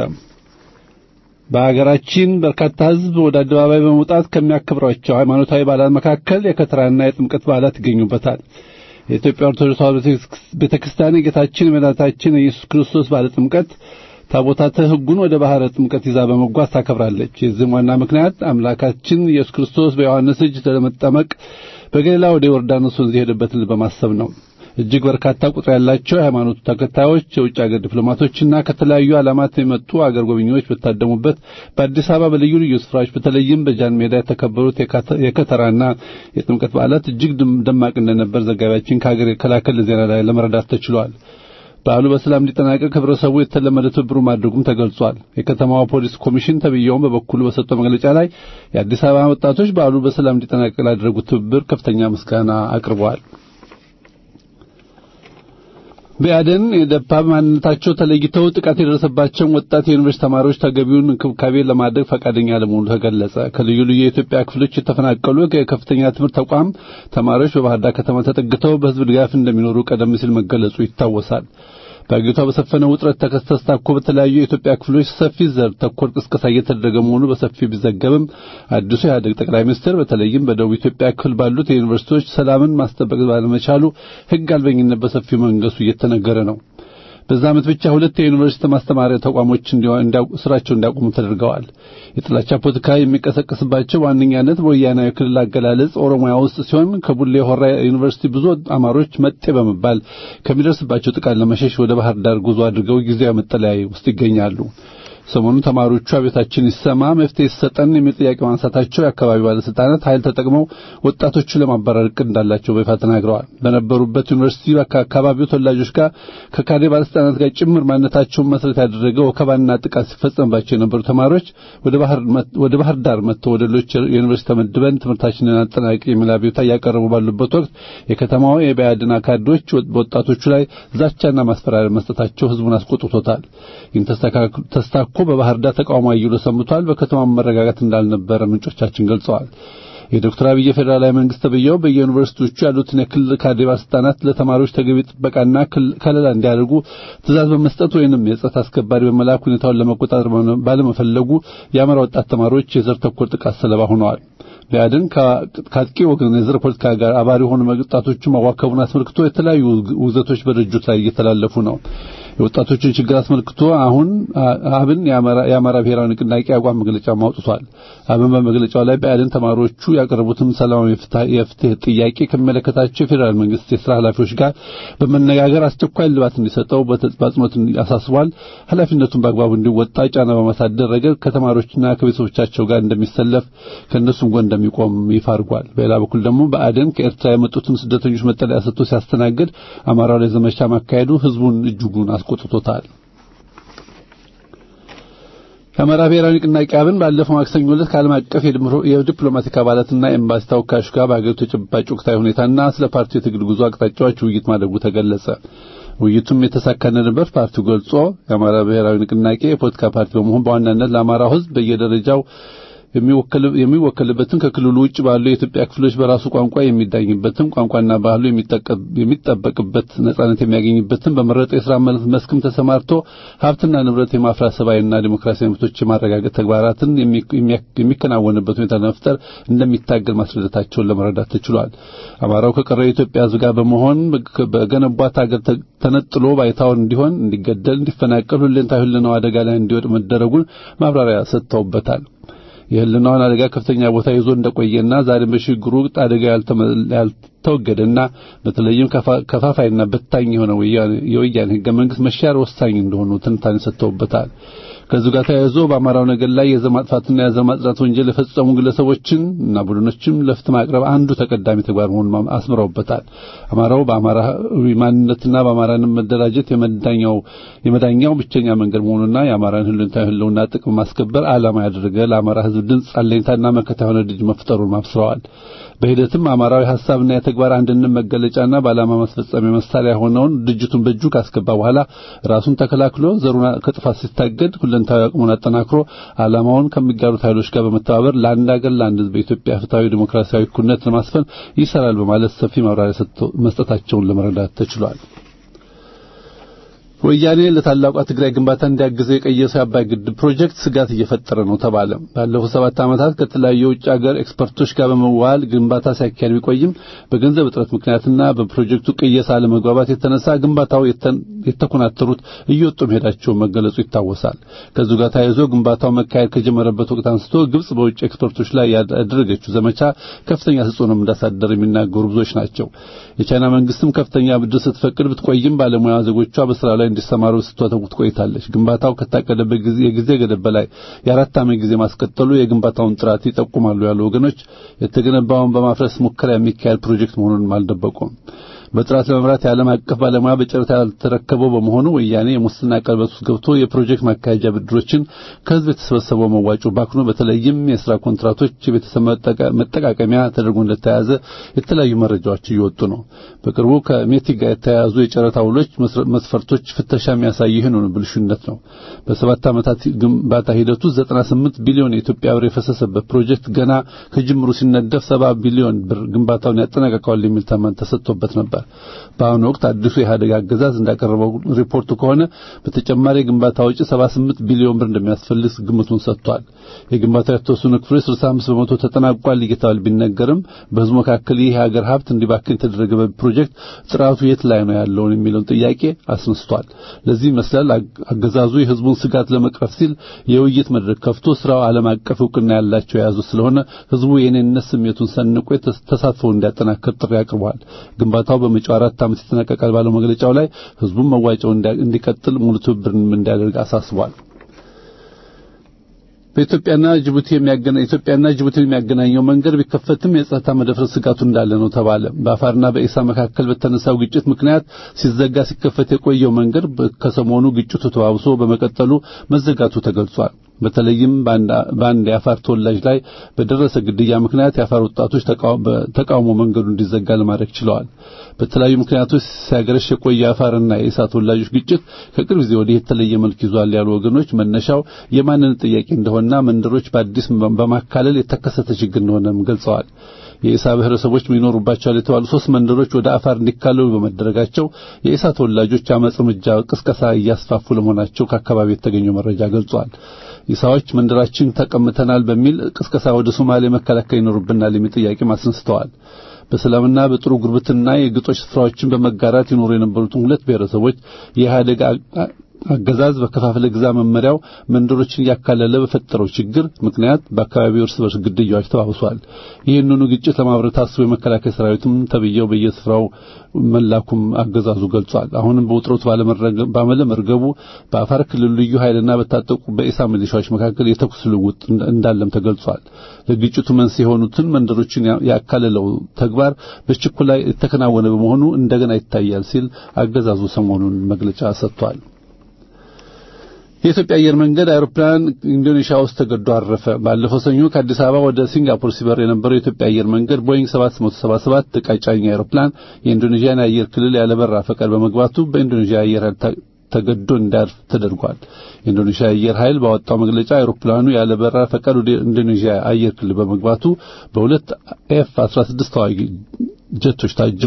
Speaker 3: በሀገራችን በርካታ ሕዝብ ወደ አደባባይ በመውጣት ከሚያከብሯቸው ሃይማኖታዊ በዓላት መካከል የከተራና የጥምቀት በዓላት ይገኙበታል። የኢትዮጵያ ኦርቶዶክስ ተዋሕዶ ቤተክርስቲያን የጌታችን የመድኃኒታችን የኢየሱስ ክርስቶስ በዓለ ጥምቀት ታቦታተ ሕጉን ወደ ባህረ ጥምቀት ይዛ በመጓዝ ታከብራለች። የዚህም ዋና ምክንያት አምላካችን ኢየሱስ ክርስቶስ በዮሐንስ እጅ ለመጠመቅ በገሊላ ወደ ዮርዳኖስ ወንዝ የሄደበትን በማሰብ ነው። እጅግ በርካታ ቁጥር ያላቸው የሃይማኖቱ ተከታዮች፣ የውጭ አገር ዲፕሎማቶችና ከተለያዩ ዓላማት የመጡ አገር ጎብኚዎች በታደሙበት በአዲስ አበባ በልዩ ልዩ ስፍራዎች በተለይም በጃን ሜዳ የተከበሩት የከተራና የጥምቀት በዓላት እጅግ ደማቅ እንደነበር ዘጋቢያችን ከሀገር የከላከል ዜና ላይ ለመረዳት ተችሏል። በዓሉ በሰላም እንዲጠናቀቅ ህብረተሰቡ የተለመደ ትብብሩ ማድረጉም ተገልጿል። የከተማዋ ፖሊስ ኮሚሽን ተብዬውን በበኩሉ በሰጠው መግለጫ ላይ የአዲስ አበባ ወጣቶች በዓሉ በሰላም እንዲጠናቀቅ ላደረጉት ትብብር ከፍተኛ ምስጋና አቅርበዋል። በአደን የደፓ ማንነታቸው ተለይተው ጥቃት የደረሰባቸውን ወጣት የዩኒቨርሲቲ ተማሪዎች ተገቢውን እንክብካቤ ለማድረግ ፈቃደኛ ለመሆኑ ተገለጸ። ከልዩ ልዩ የኢትዮጵያ ክፍሎች የተፈናቀሉ የከፍተኛ ትምህርት ተቋም ተማሪዎች በባህር ዳር ከተማ ተጠግተው በህዝብ ድጋፍ እንደሚኖሩ ቀደም ሲል መገለጹ ይታወሳል። በአገሪቷ በሰፈነው ውጥረት ተከስታኮ በተለያዩ የኢትዮጵያ ክፍሎች ሰፊ ዘር ተኮር ቅስቀሳ እየተደረገ መሆኑ በሰፊው ቢዘገብም አዲሱ የኢህአዴግ ጠቅላይ ሚኒስትር በተለይም በደቡብ ኢትዮጵያ ክፍል ባሉት የዩኒቨርሲቲዎች ሰላምን ማስጠበቅ ባለመቻሉ ህግ አልበኝነት በሰፊው መንገሱ እየተነገረ ነው። በዛ ዓመት ብቻ ሁለት የዩኒቨርሲቲ ማስተማሪያ ተቋሞች ስራቸውን እንዲያቆሙ ተደርገዋል። የጥላቻ ፖለቲካ የሚቀሰቀስባቸው ዋነኛነት በወያናዊ ክልል አገላለጽ ኦሮሚያ ውስጥ ሲሆን ከቡሌ ሆራ ዩኒቨርሲቲ ብዙ አማሮች መጤ በመባል ከሚደርስባቸው ጥቃት ለመሸሽ ወደ ባህር ዳር ጉዞ አድርገው ጊዜያዊ መጠለያ ውስጥ ይገኛሉ። ሰሞኑን ተማሪዎቹ አቤታችን ይሰማ መፍትሄ ይሰጠን የሚል ጥያቄ ማንሳታቸው የአካባቢው ባለስልጣናት ኃይል ተጠቅመው ወጣቶቹ ለማባረር እቅድ እንዳላቸው በይፋ ተናግረዋል። በነበሩበት ዩኒቨርሲቲ ከአካባቢው ተወላጆች ጋር ከካድሬ ባለስልጣናት ጋር ጭምር ማንነታቸውን መሰረት ያደረገ ወከባና ጥቃት ሲፈጸምባቸው የነበሩ ተማሪዎች ወደ ባህር ዳር መጥተው ወደ ሌሎች ዩኒቨርሲቲ ተመድበን ትምህርታችንን አጠናቂ የሚል አቤቱታ እያቀረቡ ባሉበት ወቅት የከተማው የብአዴን ካድሬዎች በወጣቶቹ ላይ ዛቻና ማስፈራሪያ መስጠታቸው ህዝቡን አስቆጥቶታል። ይህን ተስታኮ በባህር ዳር ተቃውሞ አይሎ ሰምቷል። በከተማው መረጋጋት እንዳልነበረ ምንጮቻችን ገልጸዋል። የዶክተር አብይ ፌዴራላዊ መንግስት ተብየው በየዩኒቨርሲቲዎቹ ያሉትን የክልል ካድሬ ባለስልጣናት ለተማሪዎች ተገቢ ጥበቃና ከለላ እንዲያደርጉ ትእዛዝ በመስጠት ወይንም የጸጥታ አስከባሪ በመላክ ሁኔታውን ለመቆጣጠር ባለመፈለጉ የአማራ ወጣት ተማሪዎች የዘር ተኮር ጥቃት ሰለባ ሆነዋል። ብአዴን ከአጥቂ ወገን የዘር ፖለቲካ ጋር አባሪ የሆኑ ወጣቶቹ ማዋከቡን አስመልክቶ የተለያዩ ውግዘቶች በድርጅቱ ላይ እየተላለፉ ነው። የወጣቶችን ችግር አስመልክቶ አሁን አብን የአማራ ብሔራዊ ንቅናቄ አቋም መግለጫ አውጥቷል። አብን በመግለጫው ላይ ብአዴን ተማሪዎቹ ያቀረቡትን ሰላማዊ የፍትህ ጥያቄ ከሚመለከታቸው የፌዴራል መንግስት የስራ ኃላፊዎች ጋር በመነጋገር አስቸኳይ ልባት እንዲሰጠው በአጽንኦት አሳስቧል። ኃላፊነቱን በአግባቡ እንዲወጣ ጫና በማሳደር ረገድ ከተማሪዎችና ከቤተሰቦቻቸው ጋር እንደሚሰለፍ ከእነሱም ጎን እንደሚቆም ይፋ አድርጓል። በሌላ በኩል ደግሞ ብአዴን ከኤርትራ የመጡትን ስደተኞች መጠለያ ሰጥቶ ሲያስተናግድ አማራው ላይ ዘመቻ ማካሄዱ ህዝቡን እጅጉን አስቆጥቶታል። የአማራ ብሔራዊ ንቅናቄ አብን ባለፈው ማክሰኞ ዕለት ከዓለም አቀፍ የዲፕሎማቲክ አባላትና ኤምባሲ ተወካዮች ጋር በሀገሪቱ ተጨባጭ ወቅታዊ ሁኔታና ስለ ፓርቲው የትግል ጉዞ አቅጣጫዎች ውይይት ማድረጉ ተገለጸ። ውይይቱም የተሳካ እንደነበር ፓርቲው ገልጾ የአማራ ብሔራዊ ንቅናቄ የፖለቲካ ፓርቲ በመሆን በዋናነት ለአማራው ህዝብ በየደረጃው የሚወከልበትን ከክልሉ ውጭ ባሉ የኢትዮጵያ ክፍሎች በራሱ ቋንቋ የሚዳኝበትን ቋንቋና ባህሉ የሚጠበቅበት ነጻነት የሚያገኝበትን በመረጠ የሥራ መስክም ተሰማርቶ ሀብትና ንብረት የማፍራት ሰብአዊና ዲሞክራሲያዊ መብቶች የማረጋገጥ ተግባራትን የሚከናወንበት ሁኔታ ለመፍጠር እንደሚታገል ማስረዳታቸውን ለመረዳት ተችሏል። አማራው ከቀረው የኢትዮጵያ ሕዝብ ጋር በመሆን በገነቧት ሀገር ተነጥሎ ባይታውን እንዲሆን፣ እንዲገደል፣ እንዲፈናቀል ሁለንታዊ ህልውናው አደጋ ላይ እንዲወድቅ መደረጉን ማብራሪያ ሰጥተውበታል። የህልናውን አደጋ ከፍተኛ ቦታ ይዞ እንደቆየና ዛሬም በሽግግሩ ወቅት አደጋ ያልተወገደና በተለይም ከፋፋይና በታኝ የሆነው የወያኔ ህገ መንግስት መሻር ወሳኝ እንደሆኑ ትንታኔ ሰጥተውበታል። ከዚህ ጋር ተያይዞ በአማራው ነገር ላይ የዘር ማጥፋትና የዘር ማጽዳት ወንጀል የፈጸሙ ግለሰቦችን እና ቡድኖችም ለፍትህ ማቅረብ አንዱ ተቀዳሚ ተግባር መሆኑን አስምረውበታል። አማራው በአማራዊ ማንነትና በአማራንም መደራጀት የመዳኛው የመዳኛው ብቸኛ መንገድ መሆኑና የአማራን ህልውናዊ ህልውና ጥቅም ማስከበር ዓላማ ያደረገ ለአማራ ህዝብ ድምፅ አለኝታና መከታ የሆነ ልጅ መፍጠሩን አብስረዋል። በሂደትም አማራዊ ሐሳብና የተግባር አንድነት መገለጫና በዓላማ ማስፈጸሚያ መሳሪያ የሆነውን ድርጅቱን በእጁ ካስገባ በኋላ ራሱን ተከላክሎ ዘሩን ከጥፋት ሲታገድ ሁለንታዊ አቅሙን አጠናክሮ ዓላማውን ከሚጋሩት ኃይሎች ጋር በመተባበር ለአንድ ሀገር ለአንድ ህዝብ በኢትዮጵያ ፍትሐዊ ዲሞክራሲያዊ እኩልነት ለማስፈን ይሰራል በማለት ሰፊ ማብራሪያ መስጠታቸውን ለመረዳት ተችሏል። ወያኔ ለታላቋ ትግራይ ግንባታ እንዲያግዘው የቀየሰው የአባይ ግድብ ፕሮጀክት ስጋት እየፈጠረ ነው ተባለ። ባለፉት ሰባት ዓመታት ከተለያዩ የውጭ ሀገር ኤክስፐርቶች ጋር በመዋል ግንባታ ሲያካሄድ ቢቆይም በገንዘብ እጥረት ምክንያትና በፕሮጀክቱ ቅየሳ አለመግባባት የተነሳ ግንባታው የተኮናተሩት እየወጡ መሄዳቸው መገለጹ ይታወሳል። ከዚሁ ጋር ተያይዞ ግንባታው መካሄድ ከጀመረበት ወቅት አንስቶ ግብጽ በውጭ ኤክስፐርቶች ላይ ያደረገችው ዘመቻ ከፍተኛ ተጽዕኖ እንዳሳደረ የሚናገሩ ብዙዎች ናቸው። የቻይና መንግስትም ከፍተኛ ብድር ስትፈቅድ ብትቆይም ባለሙያ ዜጎቿ በስራ ላይ እንዲሰማሩ ስትወተውት ቆይታለች። ግንባታው ከታቀደበት ጊዜ የጊዜ ገደብ በላይ የአራት ዓመት ጊዜ ማስቀጠሉ የግንባታውን ጥራት ይጠቁማሉ ያሉ ወገኖች የተገነባውን በማፍረስ ሙከራ የሚካሄድ ፕሮጀክት መሆኑን አልደበቁም። በጥራት ለመምራት የዓለም አቀፍ ባለሙያ በጨረታ ያልተረከበው በመሆኑ ወያኔ የሙስና ቀለበት ውስጥ ገብቶ የፕሮጀክት ማካሄጃ ብድሮችን ከህዝብ የተሰበሰበው መዋጮ ባክኖ በተለይም የስራ ኮንትራቶች የቤተሰብ መጠቃቀሚያ ተደርጎ እንደተያዘ የተለያዩ መረጃዎች እየወጡ ነው። በቅርቡ ከሜቲክ ጋር የተያያዙ የጨረታ ውሎች መስፈርቶች ፍተሻ የሚያሳይ ይህን ብልሹነት ነው። በሰባት ዓመታት ግንባታ ሂደቱ 98 ቢሊዮን የኢትዮጵያ ብር የፈሰሰበት ፕሮጀክት ገና ከጅምሩ ሲነደፍ 70 ቢሊዮን ብር ግንባታውን ያጠናቀቀዋል የሚል ተመን ተሰጥቶበት ነበር። በአሁኑ ወቅት አዲሱ የኢህአዴግ አገዛዝ እንዳቀረበው ሪፖርቱ ከሆነ በተጨማሪ የግንባታ ወጪ 78 ቢሊዮን ብር እንደሚያስፈልግ ግምቱን ሰጥቷል። የግንባታው የተወሰኑ ክፍሎች 65 በመቶ ተጠናቋል እየተባለ ቢነገርም በህዝቡ መካከል ይህ የሀገር ሀብት እንዲባክን የተደረገ ፕሮጀክት ጥራቱ የት ላይ ነው ያለውን የሚለውን ጥያቄ አስነስቷል። ለዚህ ይመስላል አገዛዙ የህዝቡን ስጋት ለመቅረፍ ሲል የውይይት መድረክ ከፍቶ ስራው ዓለም አቀፍ እውቅና ያላቸው የያዙ ስለሆነ ህዝቡ የኔነት ስሜቱን ሰንቆ ተሳትፎ እንዲያጠናክር ጥሪ አቅርበዋል። ግንባታው በመጪው አራት ዓመት ይጠናቀቃል ባለው መግለጫው ላይ ህዝቡን መዋጮው እንዲቀጥል ሙሉ ትብብርን እንዲያደርግ አሳስቧል። በኢትዮጵያና ጅቡቲ የሚያገናኝ ኢትዮጵያና ጅቡቲ የሚያገናኘው መንገድ ቢከፈትም የጸጥታ መደፍረስ ስጋቱ እንዳለ ነው ተባለ። በአፋርና በኢሳ መካከል በተነሳው ግጭት ምክንያት ሲዘጋ ሲከፈት የቆየው መንገድ ከሰሞኑ ግጭቱ ተባብሶ በመቀጠሉ መዘጋቱ ተገልጿል። በተለይም በአንድ የአፋር ተወላጅ ላይ በደረሰ ግድያ ምክንያት የአፋር ወጣቶች ተቃውሞ መንገዱ እንዲዘጋ ለማድረግ ችለዋል። በተለያዩ ምክንያቶች ሲያገረሽ የቆየ የአፋርና የኢሳ ተወላጆች ግጭት ከቅርብ ጊዜ ወዲህ የተለየ መልክ ይዟል ያሉ ወገኖች መነሻው የማንነት ጥያቄ እንደሆነና መንደሮች በአዲስ በማካለል የተከሰተ ችግር እንደሆነም ገልጸዋል። የኢሳ ብሔረሰቦች የሚኖሩባቸዋል የተባሉ ሶስት መንደሮች ወደ አፋር እንዲካለሉ በመደረጋቸው የኢሳ ተወላጆች አመጽ እርምጃ ቅስቀሳ እያስፋፉ ለመሆናቸው ከአካባቢ የተገኘው መረጃ ገልጿል። ኢሳዎች መንደራችን ተቀምተናል በሚል ቅስቀሳ ወደ ሶማሌ መከላከል ይኖርብናል የሚል ጥያቄ አስነስተዋል። በሰላምና በጥሩ ጉርብትና የግጦሽ ስፍራዎችን በመጋራት ይኖሩ የነበሩትን ሁለት ብሔረሰቦች የኢህአዴግ አገዛዝ በከፋፍለ ግዛ መመሪያው መንደሮችን እያካለለ በፈጠረው ችግር ምክንያት በአካባቢው እርስ በርስ ግድያዎች ተባብሷል። ይህንኑ ግጭት ለማብረት ታስቦ የመከላከያ ሰራዊትም ተብየው በየስፍራው መላኩም አገዛዙ ገልጿል። አሁንም በውጥረቱ ባለመርገቡ በአፋር ክልል ልዩ ኃይልና በታጠቁ በኢሳ ሚሊሻዎች መካከል የተኩስ ልውውጥ እንዳለም ተገልጿል። ለግጭቱ መንስኤ የሆኑትን መንደሮችን ያካለለው ተግባር በችኩላ የተከናወነ በመሆኑ እንደገና ይታያል ሲል አገዛዙ ሰሞኑን መግለጫ ሰጥቷል። የኢትዮጵያ አየር መንገድ አውሮፕላን ኢንዶኔሺያ ውስጥ ተገዶ አረፈ። ባለፈው ሰኞ ከአዲስ አበባ ወደ ሲንጋፖር ሲበር የነበረው የኢትዮጵያ አየር መንገድ ቦይንግ 777 ዕቃ ጫኝ አውሮፕላን የኢንዶኔዥያን የአየር ክልል ያለበራ ፈቃድ በመግባቱ በኢንዶኔዥያ አየር ኃይል ተገዶ እንዲያርፍ ተደርጓል። የኢንዶኔዥያ አየር ኃይል ባወጣው መግለጫ አውሮፕላኑ ያለበራ ፈቃድ ወደ ኢንዶኔዥያ አየር ክልል በመግባቱ በሁለት ኤፍ 16 ተዋጊ ጀቶች ታጅቦ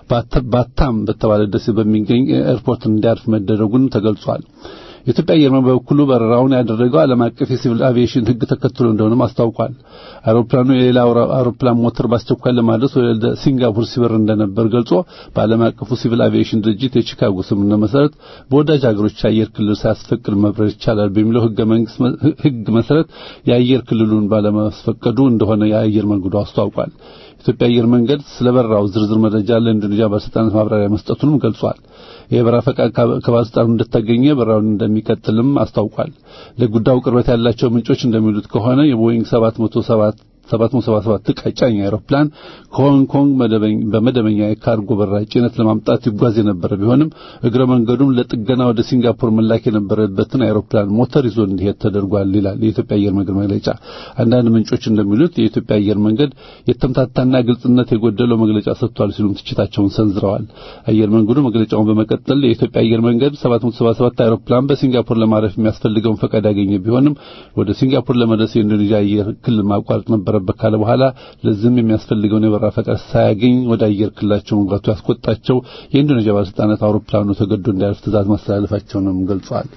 Speaker 3: ባታም በተባለ ደሴት በሚገኝ ኤርፖርት እንዲያርፍ መደረጉን ተገልጿል። የኢትዮጵያ አየር መንገድ በበኩሉ በረራውን ያደረገው ዓለም አቀፍ የሲቪል አቪዬሽን ሕግ ተከትሎ እንደሆነም አስታውቋል። አውሮፕላኑ የሌላ አውሮፕላን ሞተር በአስቸኳይ ለማድረስ ወደ ሲንጋፖር ሲበር እንደነበር ገልጾ በዓለም አቀፉ ሲቪል አቪዬሽን ድርጅት የቺካጎ ስምምነት መሰረት በወዳጅ ሀገሮች የአየር ክልል ሳያስፈቅድ መብረር ይቻላል በሚለው ሕገ መንግስት ሕግ መሰረት የአየር ክልሉን ባለማስፈቀዱ እንደሆነ የአየር መንገዱ አስታውቋል። የኢትዮጵያ አየር መንገድ ስለ በረራው ዝርዝር መረጃ ለኢንዶኔዥያ ባለስልጣናት ማብራሪያ መስጠቱንም ገልጿል። የበረራ ፈቃድ ከባለስልጣኑ እንደተገኘ በረራውን እንደሚቀጥልም አስታውቋል። ለጉዳዩ ቅርበት ያላቸው ምንጮች እንደሚሉት ከሆነ የቦይንግ 707 777 ዕቃ ጫኝ አውሮፕላን ከሆንግ ኮንግ በመደበኛ የካርጎ በረራ ጭነት ለማምጣት ይጓዝ የነበረ ቢሆንም እግረ መንገዱም ለጥገና ወደ ሲንጋፖር መላክ የነበረበትን አውሮፕላን ሞተር ይዞ እንዲሄድ ተደርጓል ይላል የኢትዮጵያ አየር መንገድ መግለጫ። አንዳንድ ምንጮች እንደሚሉት የኢትዮጵያ አየር መንገድ የተምታታና ግልጽነት የጎደለው መግለጫ ሰጥቷል ሲሉም ትችታቸውን ሰንዝረዋል። አየር መንገዱ መግለጫውን በመቀጠል የኢትዮጵያ አየር መንገድ 777 አውሮፕላን በሲንጋፖር ለማረፍ የሚያስፈልገውን ፈቃድ ያገኘ ቢሆንም ወደ ሲንጋፖር ለመድረስ የኢንዶኔዥያ አየር ክልል ማቋረጥ ነበረ ነበረበት ካለ በኋላ ለዚህም የሚያስፈልገውን የበረራ ፈቃድ ሳያገኝ ወደ አየር ክልላቸው መግባቱ ያስቆጣቸው የኢንዶኔዥያ ባለስልጣናት አውሮፕላኑ ተገዶ እንዲያርፍ ትዕዛዝ ማስተላለፋቸውንም ገልጸዋል።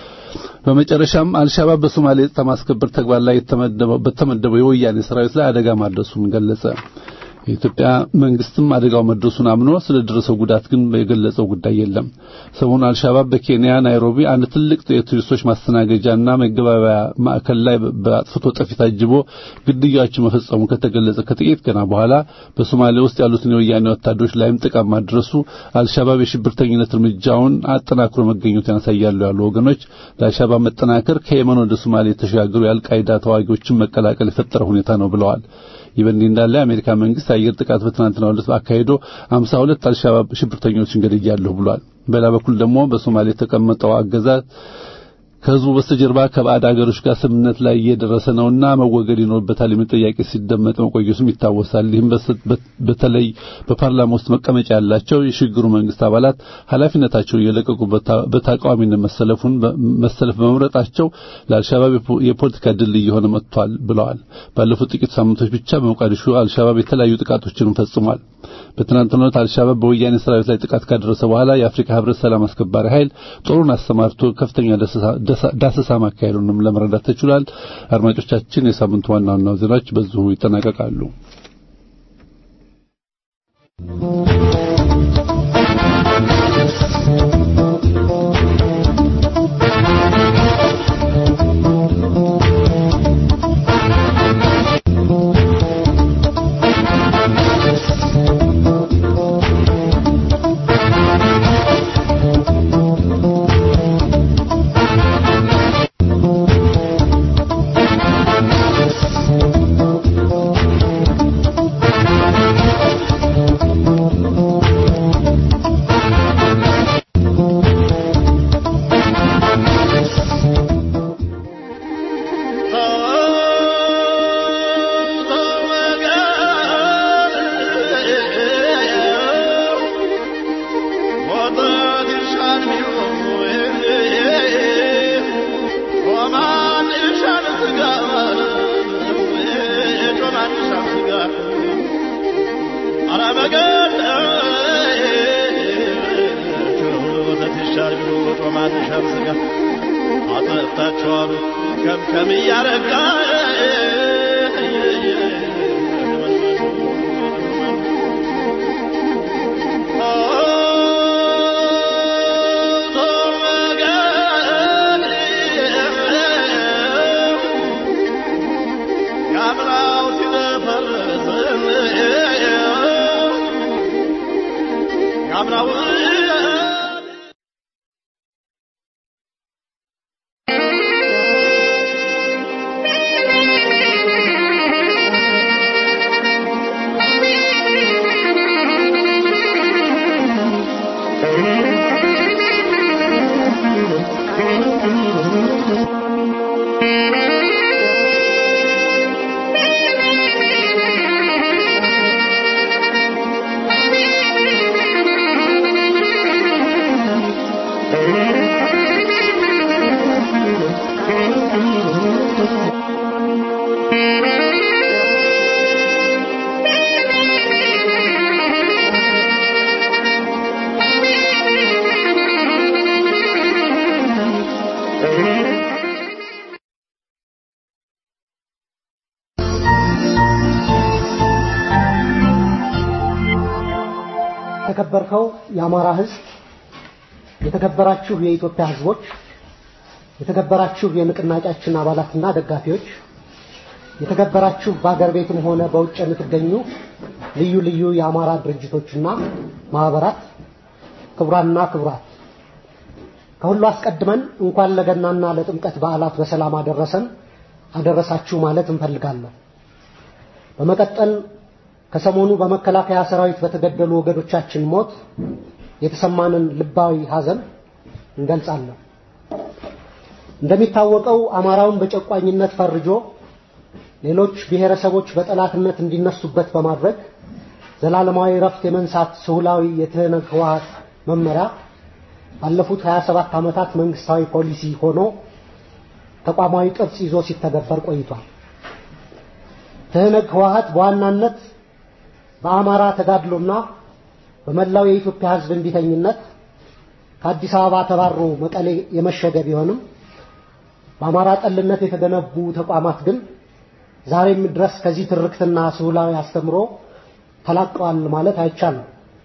Speaker 3: በመጨረሻም አልሻባብ በሶማሌ የጸጥታ ማስከበር ተግባር ላይ በተመደበው የወያኔ ሰራዊት ላይ አደጋ ማድረሱን ገለጸ። የኢትዮጵያ መንግስትም አደጋው መድረሱን አምኖ ስለ ደረሰው ጉዳት ግን የገለጸው ጉዳይ የለም። ሰሞኑን አልሻባብ በኬንያ ናይሮቢ አንድ ትልቅ የቱሪስቶች ማስተናገጃና መገባበያ ማዕከል ላይ በአጥፍቶ ጠፊ ታጅቦ ግድያዎችን መፈጸሙ ከተገለጸ ከጥቂት ቀና በኋላ በሶማሌ ውስጥ ያሉትን የወያኔ ወታደሮች ላይም ጥቃት ማድረሱ አልሻባብ የሽብርተኝነት እርምጃውን አጠናክሮ መገኘቱን ያሳያሉ ያሉ ወገኖች ለአልሻባብ መጠናከር ከየመን ወደ ሶማሌ የተሸጋገሩ የአልቃይዳ ተዋጊዎችን መቀላቀል የፈጠረ ሁኔታ ነው ብለዋል። ይህ በእንዲህ እንዳለ የአሜሪካ መንግስት አየር ጥቃት በትናንትናው ዕለት አካሂዶ 52 አልሻባብ ሽብርተኞችን ገድያለሁ ብሏል። በሌላ በኩል ደግሞ በሶማሌ የተቀመጠው አገዛዝ ከህዝቡ በስተጀርባ ከባዕድ አገሮች ጋር ስምምነት ላይ እየደረሰ ነውና መወገድ ይኖርበታል የሚል ጥያቄ ሲደመጥ መቆየቱም ይታወሳል። ይህም በተለይ በፓርላማ ውስጥ መቀመጫ ያላቸው የሽግግሩ መንግስት አባላት ኃላፊነታቸው እየለቀቁ በተቃዋሚነት መሰለፉን መሰለፍ በመምረጣቸው ለአልሻባብ የፖለቲካ ድል እየሆነ መጥቷል ብለዋል። ባለፉት ጥቂት ሳምንቶች ብቻ በሞቃዲሾ አልሻባብ የተለያዩ ጥቃቶችን ፈጽሟል። በትናንትናው ዕለት አልሻባብ በወያኔ ሰራዊት ላይ ጥቃት ካደረሰ በኋላ የአፍሪካ ህብረት ሰላም አስከባሪ ኃይል ጦሩን አሰማርቶ ከፍተኛ ዳሰሳ ማካሄዱንም ለመረዳት ተችሏል። አድማጮቻችን፣ የሳምንቱ ዋና ዋና ዜናዎች በዚሁ ይጠናቀቃሉ።
Speaker 4: የተከበርከው የአማራ ሕዝብ፣ የተከበራችሁ የኢትዮጵያ ሕዝቦች፣ የተከበራችሁ የንቅናቄያችን አባላትና ደጋፊዎች፣ የተከበራችሁ በአገር ቤትም ሆነ በውጭ የምትገኙ ልዩ ልዩ የአማራ ድርጅቶችና ማህበራት፣ ክቡራንና ክቡራት፣ ከሁሉ አስቀድመን እንኳን ለገናና ለጥምቀት በዓላት በሰላም አደረሰን አደረሳችሁ ማለት እንፈልጋለሁ። በመቀጠል ከሰሞኑ በመከላከያ ሰራዊት በተገደሉ ወገኖቻችን ሞት የተሰማንን ልባዊ ሐዘን እንገልጻለን። እንደሚታወቀው አማራውን በጨቋኝነት ፈርጆ ሌሎች ብሔረሰቦች በጠላትነት እንዲነሱበት በማድረግ ዘላለማዊ ረፍት የመንሳት ስሁላዊ የትህነግ ህወሓት መመሪያ ባለፉት 27 ዓመታት መንግስታዊ ፖሊሲ ሆኖ ተቋማዊ ቅርጽ ይዞ ሲተገበር ቆይቷል። ትህነግ ህወሓት በዋናነት በአማራ ተጋድሎና በመላው የኢትዮጵያ ህዝብ እንቢተኝነት ከአዲስ አበባ ተባሮ መቀሌ የመሸገ ቢሆንም በአማራ ጠልነት የተገነቡ ተቋማት ግን ዛሬም ድረስ ከዚህ ትርክትና ስሁላዊ አስተምሮ ተላቀዋል ማለት አይቻልም።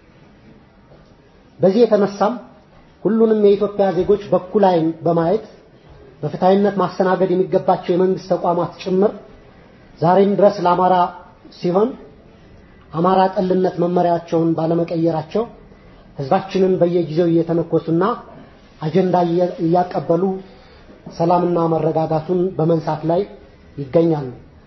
Speaker 4: በዚህ የተነሳም ሁሉንም የኢትዮጵያ ዜጎች በኩል ዓይን በማየት በፍትሐዊነት ማስተናገድ የሚገባቸው የመንግስት ተቋማት ጭምር ዛሬም ድረስ ለአማራ ሲሆን አማራ ጠልነት መመሪያቸውን ባለመቀየራቸው ህዝባችንን በየጊዜው እየተነኮሱና አጀንዳ እያቀበሉ ሰላምና መረጋጋቱን በመንሳት ላይ ይገኛሉ።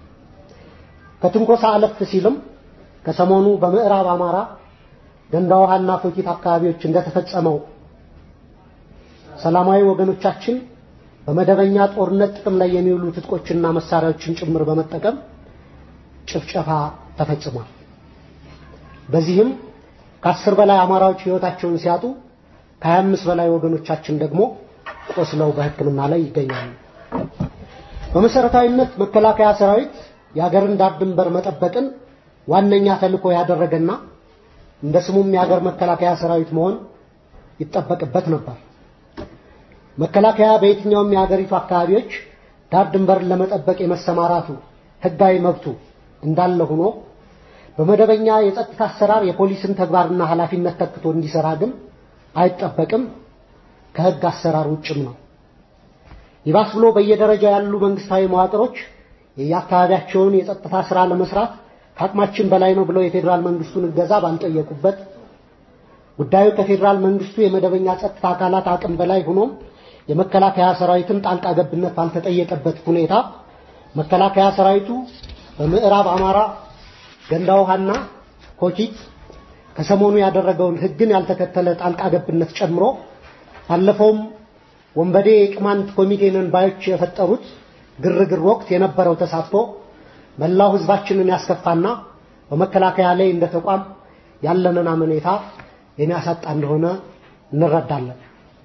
Speaker 4: ከትንኮሳ አለፍ ሲልም ከሰሞኑ በምዕራብ አማራ ገንዳ ውሃና ፎኪት አካባቢዎች እንደተፈጸመው ሰላማዊ ወገኖቻችን በመደበኛ ጦርነት ጥቅም ላይ የሚውሉ ትጥቆችና መሳሪያዎችን ጭምር በመጠቀም ጭፍጨፋ ተፈጽሟል። በዚህም ከአስር በላይ አማራዎች ሕይወታቸውን ሲያጡ ከሀያ አምስት በላይ ወገኖቻችን ደግሞ ቆስለው በሕክምና ላይ ይገኛሉ። በመሰረታዊነት መከላከያ ሰራዊት የሀገርን ዳር ድንበር መጠበቅን ዋነኛ ተልዕኮ ያደረገና እንደ ስሙም የሀገር መከላከያ ሰራዊት መሆን ይጠበቅበት ነበር። መከላከያ በየትኛውም የሀገሪቱ አካባቢዎች ዳር ድንበርን ለመጠበቅ የመሰማራቱ ሕጋዊ መብቱ እንዳለ ሆኖ በመደበኛ የጸጥታ አሰራር የፖሊስን ተግባርና ኃላፊነት ተክቶ እንዲሰራ ግን አይጠበቅም፣ ከሕግ አሰራር ውጭም ነው። ይባስ ብሎ በየደረጃው ያሉ መንግስታዊ መዋቅሮች የየአካባቢያቸውን የጸጥታ ስራ ለመስራት ከአቅማችን በላይ ነው ብለው የፌዴራል መንግስቱን እገዛ ባልጠየቁበት ጉዳዩ ከፌዴራል መንግስቱ የመደበኛ ጸጥታ አካላት አቅም በላይ ሆኖም የመከላከያ ሰራዊትን ጣልቃ ገብነት ባልተጠየቀበት ሁኔታ መከላከያ ሰራዊቱ በምዕራብ አማራ ገንዳ ውሃና ኮኪት ከሰሞኑ ያደረገውን ህግን ያልተከተለ ጣልቃ ገብነት ጨምሮ ባለፈውም ወንበዴ የቅማንት ኮሚቴንን ባዮች የፈጠሩት ግርግር ወቅት የነበረው ተሳትፎ መላው ህዝባችንን ያስከፋና በመከላከያ ላይ እንደ ተቋም ያለንን አመኔታ የሚያሳጣ እንደሆነ እንረዳለን።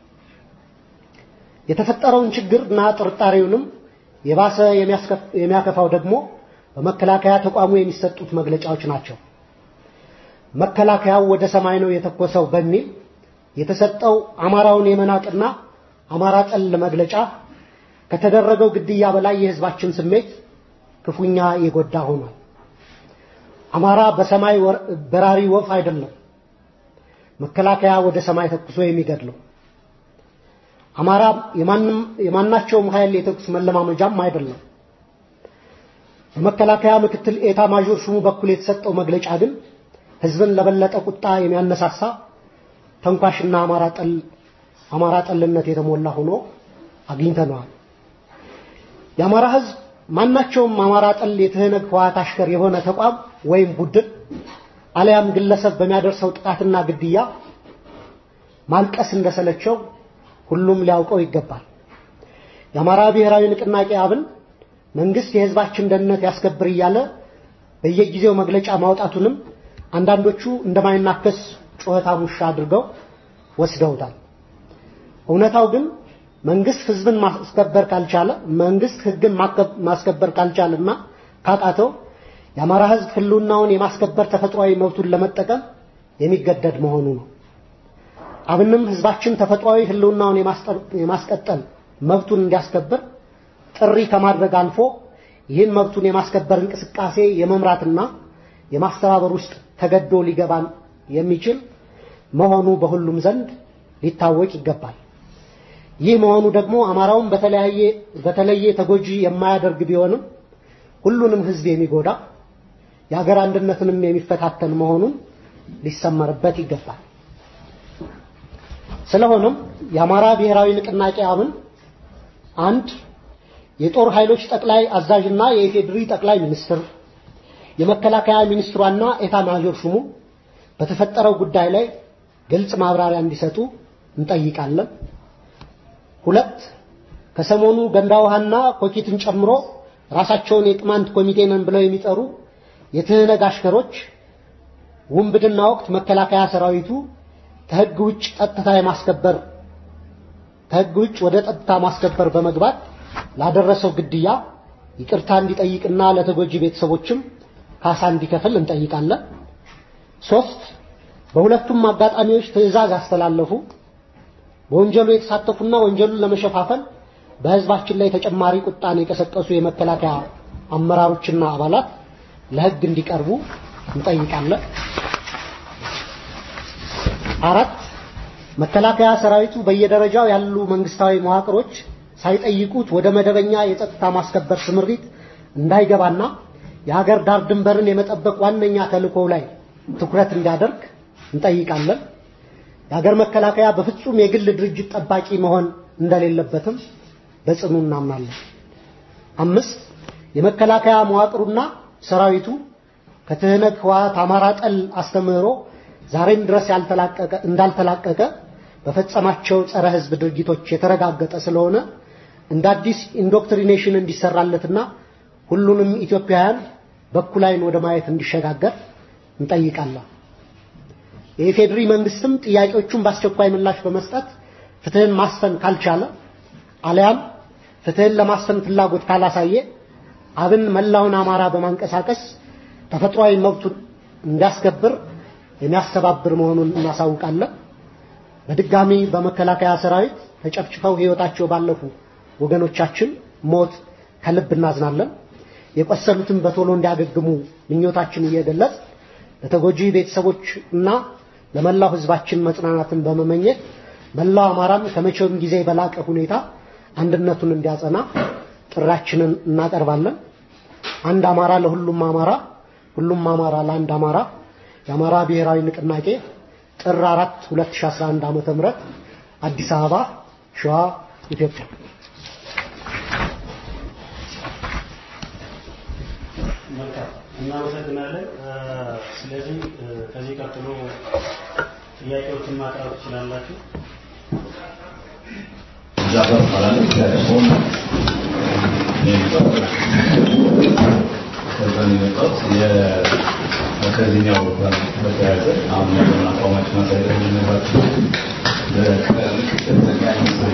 Speaker 4: የተፈጠረውን ችግርና ጥርጣሬውንም የባሰ የሚያከፋው ደግሞ በመከላከያ ተቋሙ የሚሰጡት መግለጫዎች ናቸው። መከላከያው ወደ ሰማይ ነው የተኮሰው በሚል የተሰጠው አማራውን የመናቅና አማራ ጠል መግለጫ ከተደረገው ግድያ በላይ የህዝባችን ስሜት ክፉኛ የጎዳ ሆኗል። አማራ በሰማይ በራሪ ወፍ አይደለም መከላከያ ወደ ሰማይ ተኩሶ የሚገድለው። አማራ የማናቸውም ኃይል የተኩስ መለማመጃም አይደለም። በመከላከያ ምክትል ኤታ ማዦር ሹሙ በኩል የተሰጠው መግለጫ ግን ህዝብን ለበለጠ ቁጣ የሚያነሳሳ ተንኳሽና አማራ ጠል አማራ ጠልነት የተሞላ ሆኖ አግኝተነዋል። የአማራ ህዝብ ማናቸውም አማራ ጠል የትህነግ ህወሓት አሽከር የሆነ ተቋም ወይም ቡድን አለያም ግለሰብ በሚያደርሰው ጥቃትና ግድያ ማልቀስ እንደሰለቸው ሁሉም ሊያውቀው ይገባል። የአማራ ብሔራዊ ንቅናቄ አብን መንግስት የህዝባችን ደህንነት ያስከብር እያለ በየጊዜው መግለጫ ማውጣቱንም አንዳንዶቹ እንደማይናከስ ጩኸታም ውሻ አድርገው ወስደውታል። እውነታው ግን መንግስት ህዝብን ማስከበር ካልቻለ መንግስት ህግን ማስከበር ካልቻለና ካቃተው የአማራ ህዝብ ህልውናውን የማስከበር ተፈጥሯዊ መብቱን ለመጠቀም የሚገደድ መሆኑ ነው። አብንም ህዝባችን ተፈጥሯዊ ህልውናውን የማስቀጠል መብቱን እንዲያስከብር ጥሪ ከማድረግ አልፎ ይህን መብቱን የማስከበር እንቅስቃሴ የመምራትና የማስተባበር ውስጥ ተገዶ ሊገባን የሚችል መሆኑ በሁሉም ዘንድ ሊታወቅ ይገባል። ይህ መሆኑ ደግሞ አማራውን በተለያየ በተለየ ተጎጂ የማያደርግ ቢሆንም ሁሉንም ህዝብ የሚጎዳ የሀገር አንድነትንም የሚፈታተን መሆኑን ሊሰመርበት ይገባል። ስለሆነም የአማራ ብሔራዊ ንቅናቄ አብን አንድ የጦር ኃይሎች ጠቅላይ አዛዥና የኢፌድሪ ጠቅላይ ሚኒስትር የመከላከያ ሚኒስትሯና ኤታ ማዦር ሹሙ በተፈጠረው ጉዳይ ላይ ግልጽ ማብራሪያ እንዲሰጡ እንጠይቃለን። ሁለት ከሰሞኑ ገንዳ ውሃና ኮኪትን ጨምሮ ራሳቸውን የቅማንት ኮሚቴ ነን ብለው የሚጠሩ የትህነግ አሽከሮች ውንብድና ወቅት መከላከያ ሰራዊቱ ከህግ ውጭ ጸጥታ የማስከበር ከህግ ውጭ ወደ ጸጥታ ማስከበር በመግባት ላደረሰው ግድያ ይቅርታ እንዲጠይቅና ለተጎጂ ቤተሰቦችም ካሳ እንዲከፍል እንጠይቃለን። ሶስት በሁለቱም አጋጣሚዎች ትዕዛዝ ያስተላለፉ በወንጀሉ የተሳተፉና ወንጀሉን ለመሸፋፈል በህዝባችን ላይ ተጨማሪ ቁጣን የቀሰቀሱ የመከላከያ አመራሮችና አባላት ለህግ እንዲቀርቡ እንጠይቃለን። አራት መከላከያ ሰራዊቱ በየደረጃው ያሉ መንግስታዊ መዋቅሮች ሳይጠይቁት ወደ መደበኛ የጸጥታ ማስከበር ስምሪት እንዳይገባና የሀገር ዳር ድንበርን የመጠበቅ ዋነኛ ተልእኮው ላይ ትኩረት እንዲያደርግ እንጠይቃለን። የሀገር መከላከያ በፍጹም የግል ድርጅት ጠባቂ መሆን እንደሌለበትም በጽኑ እናምናለን። አምስት የመከላከያ መዋቅሩና ሰራዊቱ ከትህነግ ህወሓት አማራ ጠል አስተምህሮ ዛሬም ድረስ ያልተላቀቀ እንዳልተላቀቀ በፈጸማቸው ጸረ ህዝብ ድርጊቶች የተረጋገጠ ስለሆነ እንደ አዲስ ኢንዶክትሪኔሽን እንዲሰራለትና ሁሉንም ኢትዮጵያውያን በኩል ዓይን ወደ ማየት እንዲሸጋገር እንጠይቃለን። የኢፌዴሪ መንግስትም ጥያቄዎቹን በአስቸኳይ ምላሽ በመስጠት ፍትህን ማስፈን ካልቻለ አሊያም ፍትህን ለማስፈን ፍላጎት ካላሳየ አብን መላውን አማራ በማንቀሳቀስ ተፈጥሯዊ መብቱን እንዲያስከብር የሚያስተባብር መሆኑን እናሳውቃለን። በድጋሚ በመከላከያ ሰራዊት ተጨፍጭፈው ህይወታቸው ባለፉ ወገኖቻችን ሞት ከልብ እናዝናለን። የቆሰሉትን በቶሎ እንዲያገግሙ ምኞታችን እየገለጽ ለተጎጂ ቤተሰቦች እና ለመላው ህዝባችን መጽናናትን በመመኘት መላው አማራም ከመቼውም ጊዜ በላቀ ሁኔታ አንድነቱን እንዲያጸና ጥሪያችንን እናቀርባለን። አንድ አማራ ለሁሉም አማራ፣ ሁሉም አማራ ለአንድ አማራ የአማራ ብሔራዊ ንቅናቄ ጥር 4 2011 ዓመተ ምህረት አዲስ አበባ ሸዋ ኢትዮጵያ።
Speaker 5: መልካም እናመሰግናለን። ስለዚህ ከዚህ ቀጥሎ ጥያቄዎችን ማቅረብ ትችላላችሁ።
Speaker 6: ጃፈር እባላለሁ። ከሆን ከዛ ነው የመጣሁት። ከዚህኛው ጋር በተያያዘ አሁን ያለውን አቋማችን ማሳየት የሚነግራችሁ ከምክትል ጠቅላይ ሚኒስትር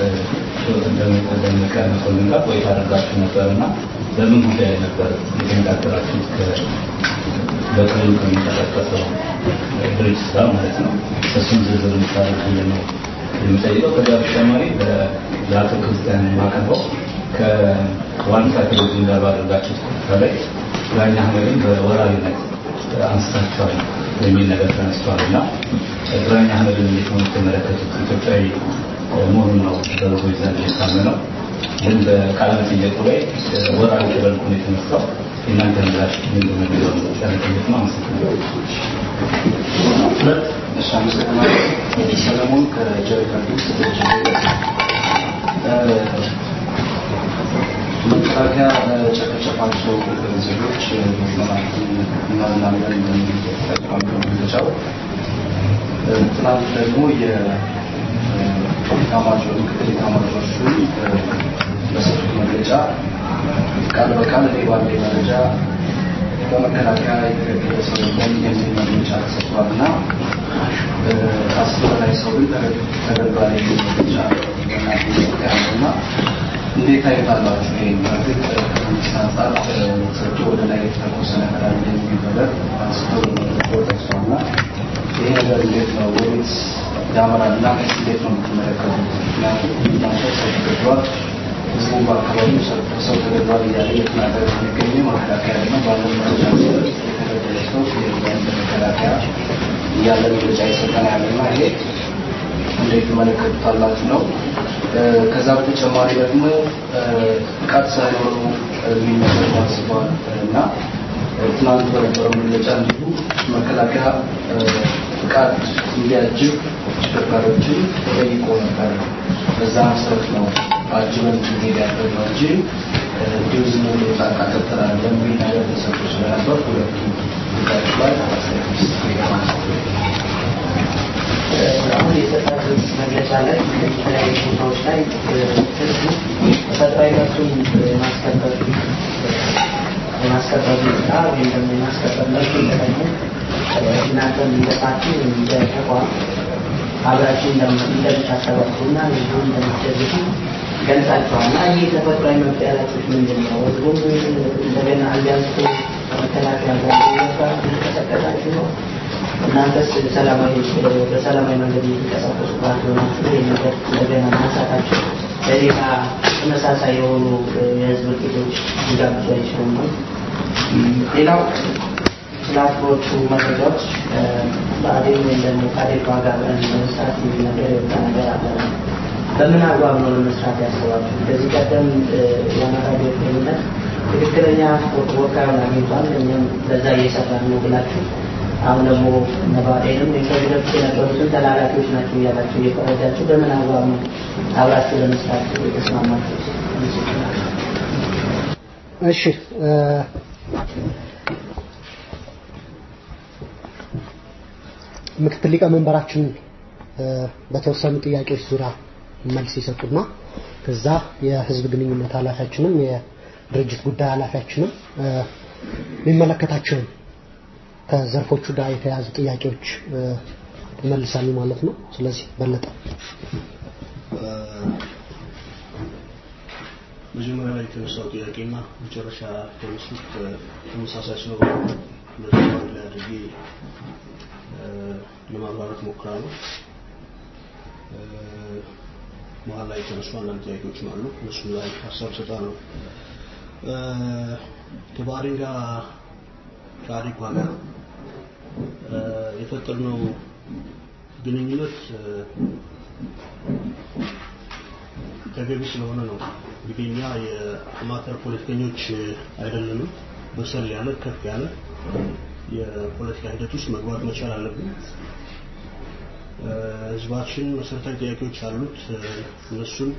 Speaker 6: ደመቀ መኮንን ጋር ቆይታ አድርጋችሁ ነበር እና በምን ጉዳይ ነበር የተነጋገራችሁት? በክልሉ ከሚንቀሳቀሰው ድርጅት ጋር ማለት ነው። እሱም ዝርዝር የምታደርጉልን ነው የሚጠይቀው። ከዚያ በተጨማሪ ለአቶ ክርስቲያን የማቀርበው ከዋልታ ቴሌቪዥን ጋር ባደረጋችሁት ቆይታ ላይ ዳኛ አህመድን በወራሪነት አንስታችኋል የሚል ነገር ተነስቷል እና ግራኝ አህመድን እንዴት ነው የምትመለከቱት? ኢትዮጵያዊ መሆኑን ነው በብዙዎች ዘንድ የታመነው። ግን በቃለ መጠየቁ ላይ ወራሪ ተደርጎ ነው የተነሳው። የእናንተ ምላሽ ምንድን ነው የሚለው ቃለ መጠየቅ ነው። አመሰግናለሁ።
Speaker 7: ሁለት እሺ፣ አመሰግናለሁ። ሰለሞን ከጀሪካን መከላከያ ለጨፈጨፋቸው ዜጎች እናምናለን እንደሚጠቀሙ መግለጫው ትናንት ደግሞ የታማጆር ምክትል የታማጆር ሹም በሰጡት መግለጫ ቃል በቃል እኔ ባለኝ መረጃ በመከላከያ የተገደለ ሰው የለም የሚል መግለጫ ተሰጥቷል እና ከአስር በላይ ሰው ግን ተገድሏል የሚል መግለጫ ያለው እና እንዴት ታዩታላችሁ? ይሄ በእርግጥ ከመንግስት አንጻር ሰጡ ወደ ላይ የተተኮሰ ነገር አለ የሚል ነገር አንስተው ጠቅሷል እና ይሄ ነገር እንዴት ነው ወዴት ያመራል እና እንዴት ነው የምትመለከቱት? ምክንያቱም እናንተ ሰው ተገድሏል ህዝቡ በአካባቢው ሰው ተገድሏል እያለ እየተናገረ የሚገኘው መከላከያ ደግሞ ባለው መረጃ መሰረት የተገደለ ሰው የለም መከላከያ እያለ መግለጫ የሰጠን ያለና ይሄ እንዴት ትመለከቱታላችሁ ነው። ከዛ በተጨማሪ ደግሞ ፍቃድ ሳይኖሩ የሚመሰሩ አንስተዋል እና ትናንት በነበረው መግለጫ እንዲሁ መከላከያ ፍቃድ እንዲያጅብ ተሽከርካሪዎችን ጠይቆ ነበር። በዛ መሰረት ነው አጅበን እንሄድ ያደረግነው እንጂ እንዲሁ ዝም ብሎ ጣልቃ ገብተናል በሚል ነገር ተሰጥቶ ስለነበር ሁለቱ ጉዳዮች ላይ
Speaker 8: አሁን የሰጣችሁት መግለጫ ላይ የተለያዩ ቦታዎች ላይ ህዝቡ ተፈጥሯዊ መብቱን የማስከበር የማስከበር ሁኔታ ወይም ደግሞ የማስከበር መብቱ ተጠቅሞ እናንተም እንደ ፓርቲ እንደ ተቋም አብራችሁ እንደምታስተባብሩና ህዝቡ እንደምትደግፉ ገልጻችኋል እና ይህ ተፈጥሯዊ መብት ያላችሁት ምንድን ነው? ህዝቡም እንደገና አሊያንስ መከላከያ ጋር እየተቀሰቀሳችሁ ነው? እናንተስ ሰላማዊ በሰላማዊ መንገድ የሚንቀሳቀሱ ባልሆነ ይህ ነገር እንደገና ማንሳታቸው ለሌላ ተመሳሳይ የሆኑ የህዝብ እልቂቶች ሊጋብዙ አይችሉም ነው። ሌላው ስለ አጥሮቹ መረጃዎች በአዴን ወይም ደግሞ ከአዴፓ ጋር ለመስራት የሚል ነገር የወጣ ነገር አለ። በምን አግባብ ነው ለመስራት ያስባችሁ? ከዚህ ቀደም የአማራ ብሔርተኝነት ትክክለኛ ወካዩን አግኝቷል፣ እኛም በዛ እየሰራን ነው ብላችሁ አሁን ደግሞ ነባዴንም ከዚህ በፊት የነበሩትን ተላላኪዎች ናቸው እያላቸው እየፈረጃቸው በምን አግባብ ነው አብራችሁ ለመስራት የተስማማችሁ?
Speaker 4: እሺ ምክትል ሊቀመንበራችን በተወሰኑ ጥያቄዎች ዙሪያ መልስ ይሰጡና ከዛ የህዝብ ግንኙነት ኃላፊያችንም የድርጅት ጉዳይ ኃላፊያችንም የሚመለከታቸውን ከዘርፎቹ ጋር የተያዙ ጥያቄዎች ይመልሳሉ ማለት ነው። ስለዚህ በለጠ
Speaker 9: መጀመሪያ ላይ የተነሳው ጥያቄና መጨረሻ የተነሱት ተመሳሳይ ስለሆኑ መጀመሪያ ላይ አድርጌ ለማብራራት ሞክራለሁ። መሀል ላይ የተነሱ አንዳንድ ጥያቄዎችም አሉ። እነሱ ላይ ሀሳብ እሰጣለሁ። ከባህሬን ጋር ከአዴኳ ጋር የፈጠርነው ግንኙነት ተገቢ ስለሆነ ነው። እንግዲህ እኛ የአማተር ፖለቲከኞች አይደለንም። በሰል ያለ ከፍ ያለ የፖለቲካ ሂደት ውስጥ መግባት መቻል አለብን። ህዝባችን መሰረታዊ ጥያቄዎች አሉት። እነሱን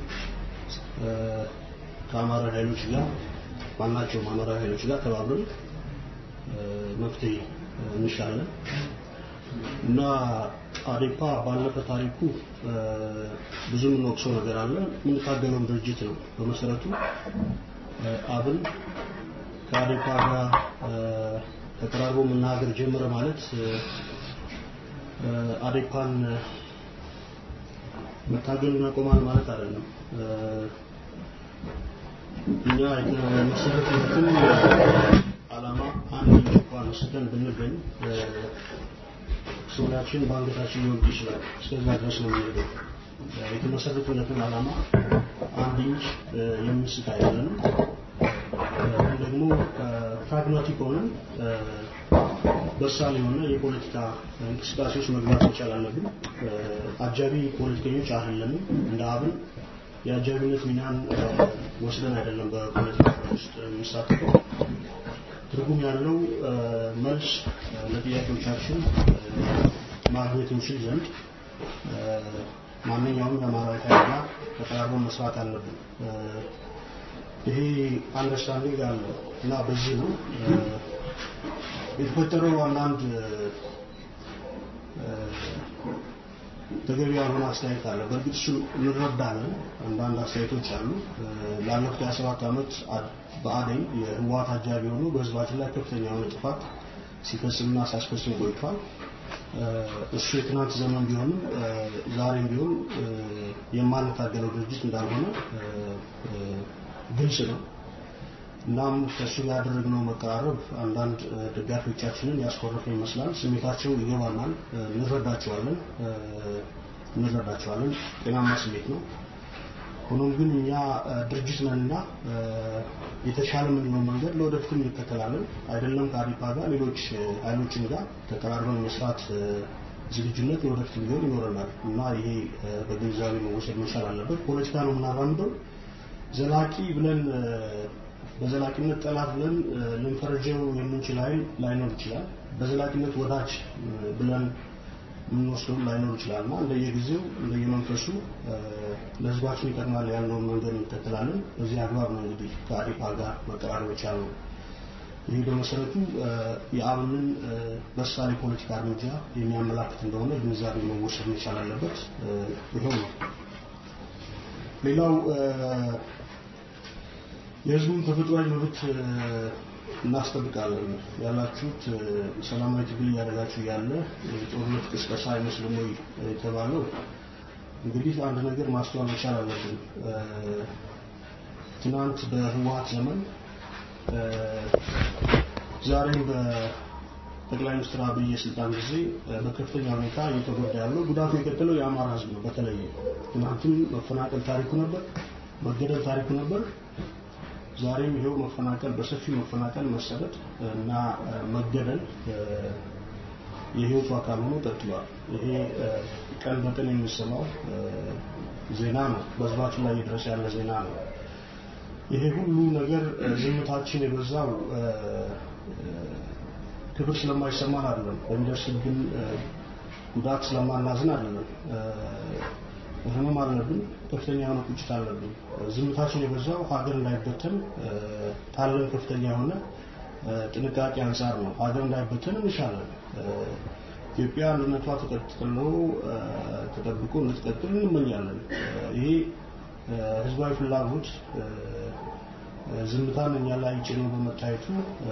Speaker 9: ከአማራ ኃይሎች ጋር ማናቸውም አማራ ኃይሎች ጋር ተባብረን መፍትሄ እንሻለን እና አዴፓ ባለፈ ታሪኩ ብዙ የምንወቅሰው ነገር አለ። የምንታገለውም ድርጅት ነው። በመሰረቱ አብን ከአዴፓ ጋር ተቀራርቦ መናገር ጀመረ ማለት አዴፓን መታገል እናቆማል ማለት አይደለም። እኛ የተመሰረተበትን ዓላማ አንድ እንኳን ወስደን ብንገኝ ሱሪያችን በአንገታችን ሊወድቅ ይችላል። እስከዛ ድረስ ነው የሚሄደው። የተመሰረቱለትን ዓላማ አንድ ኢንች የምንስት አይደለንም። ግን ደግሞ ፕራግማቲክ ሆነን በሳል የሆነ የፖለቲካ እንቅስቃሴ ውስጥ መግባት መቻል አለብን። አጃቢ ፖለቲከኞች አይደለንም። እንደ አብን የአጃቢነት ሚናን ወስደን አይደለም በፖለቲካ ውስጥ የምንሳተፈው። ትርጉም ያለው መልስ ለጥያቄዎቻችን ማግኘት እንችል ዘንድ ማንኛውም የአማራዊ ኃይል ጋር ተቀራርበን መስራት አለብን። ይሄ አንደርስታንዲንግ አለ እና በዚህ ነው የተፈጠረው አንዳንድ ተገቢ ያልሆነ አስተያየት አለ። በእርግጥ እሱ እንረዳለን። አንዳንድ አስተያየቶች አሉ። ላለፉት 27 ዓመት በአደኝ የህወሓት አጃቢ ሆኖ በህዝባችን ላይ ከፍተኛ የሆነ ጥፋት ሲፈጽምና ሲያስፈጽም ቆይቷል። እሱ የትናንት ዘመን ቢሆንም ዛሬም ቢሆን የማንታገለው ድርጅት እንዳልሆነ ግልጽ ነው። እናም ከእሱ ጋር ያደረግነው መቀራረብ አንዳንድ ደጋፊዎቻችንን ያስኮረፈ ይመስላል። ስሜታቸው ይገባናል፣ እንረዳቸዋለን እንረዳቸዋለን። ጤናማ ስሜት ነው። ሆኖም ግን እኛ ድርጅት ነንና የተሻለ የምንለው መንገድ ለወደፊትም እንከተላለን። አይደለም ከአዲፓ ጋር ሌሎች ኃይሎችን ጋር ተቀራርበን መስራት ዝግጁነት ለወደፊትም ቢሆን ይኖረናል እና ይሄ በግንዛቤ መወሰድ መቻል አለበት። ፖለቲካ ነው የምናራምደው። ዘላቂ ብለን በዘላቂነት ጠላት ብለን ልንፈርጀው የምንችል ኃይል ላይኖር ይችላል። በዘላቂነት ወዳጅ ብለን የምንወስደው ላይኖር ይችላል እና እንደየጊዜው እንደየመንፈሱ ለህዝባችን ይጠቅማል ያልነውን መንገድ እንከተላለን። በዚህ አግባብ ነው እንግዲህ ከአዴፓ ጋር መቀራረብ የቻልነው። ይህ በመሰረቱ የአብንን በሳል የፖለቲካ እርምጃ የሚያመላክት እንደሆነ ግንዛቤ መወሰድ መቻል አለበት። ይኸው ነው። ሌላው የህዝቡን ተፈጥሯዊ መብት እናስጠብቃለን ያላችሁት ሰላማዊ ትግል እያደረጋችሁ ያለ የጦርነት ቅስቀሳ አይመስልም ወይ የተባለው እንግዲህ አንድ ነገር ማስተዋል መቻል አለብን። ትናንት በህወሀት ዘመን ዛሬም በጠቅላይ ሚኒስትር አብይ የስልጣን ጊዜ በከፍተኛ ሁኔታ እየተጎዳ ያለው ጉዳቱ የቀጠለው የአማራ ህዝብ ነው። በተለይ ትናንትም መፈናቀል ታሪኩ ነበር፣ መገደል ታሪኩ ነበር። ዛሬም ይሄው መፈናቀል በሰፊው መፈናቀል፣ መሰደድ እና መገደል የህይወቱ አካል ሆኖ ቀጥሏል። ይሄ ቀን በቀን የሚሰማው ዜና ነው። በህዝባችን ላይ እየደረሰ ያለ ዜና ነው። ይሄ ሁሉ ነገር ዝምታችን የበዛው ክብር ስለማይሰማን አይደለም፣ በሚደርስብን ጉዳት ስለማናዝን አይደለም። ህመም አለብን፣ ከፍተኛ የሆነ ቁጭት አለብን። ዝምታችን የበዛው ሀገር እንዳይበተን ካለን ከፍተኛ የሆነ ጥንቃቄ አንጻር ነው። ሀገር እንዳይበተን እንሻለን። ኢትዮጵያ አንድነቷ ተቀጥሎ ተጠብቆ እንድትቀጥል እንመኛለን። ይሄ ህዝባዊ ፍላጎት ዝምታን እኛ ላይ ጭኖ በመታየቱ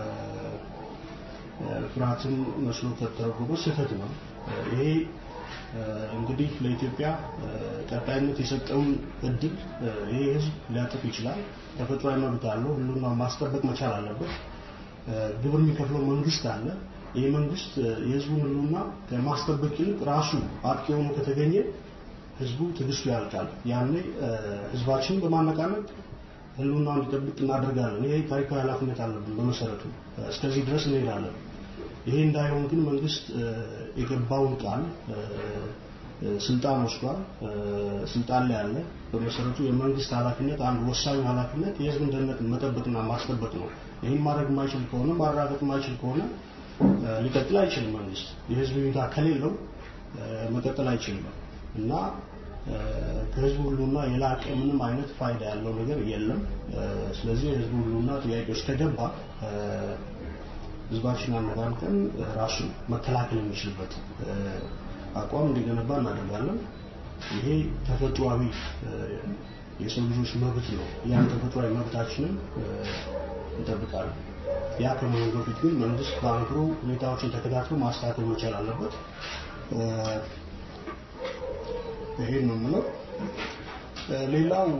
Speaker 9: ፍርሃትን መስሎ ከተረጎመ ስህተት ነው። ይሄ እንግዲህ ለኢትዮጵያ ቀጣይነት የሰጠውን እድል ይሄ ህዝብ ሊያጥፍ ይችላል። ተፈጥሯዊ መብት አለው። ሁሉና ማስጠበቅ መቻል አለበት። ግብር የሚከፍለው መንግስት አለ። ይህ መንግስት የህዝቡን ህልውና ከማስጠበቅ ይልቅ ራሱ አጥቂ ሆኖ ከተገኘ ህዝቡ ትዕግስቱ ያልቃል። ያኔ ህዝባችንን በማነቃነቅ ህልውና እንዲጠብቅ እናደርጋለን። ይሄ ታሪካዊ ኃላፊነት አለብን። በመሰረቱ እስከዚህ ድረስ እንሄዳለን። ይሄ እንዳይሆን ግን መንግስት የገባውን ቃል ስልጣን ወስዷል። ስልጣን ላይ ያለ በመሰረቱ የመንግስት ኃላፊነት አንድ ወሳኝ ኃላፊነት የህዝብን ደህንነት መጠበቅና ማስጠበቅ ነው። ይህን ማድረግ የማይችል ከሆነ ማረጋገጥ የማይችል ከሆነ ሊቀጥል አይችልም። መንግስት የህዝብ ይሁንታ ከሌለው መቀጠል አይችልም እና ከህዝቡ ሁሉና የላቀ ምንም አይነት ፋይዳ ያለው ነገር የለም። ስለዚህ የህዝቡ ሁሉና ጥያቄ ውስጥ ከገባ ህዝባችን አነጋንቀን ራሱን መከላከል የሚችልበት አቋም እንዲገነባ እናደርጋለን። ይሄ ተፈጥሯዊ የሰው ልጆች መብት ነው። ያን ተፈጥሯዊ መብታችንን እንጠብቃለን። ያ ከመሆኑ በፊት ግን መንግስት በአንክሮ ሁኔታዎችን ተከታትሎ ማስተካከል መቻል አለበት። ይሄን ነው የምለው። ሌላው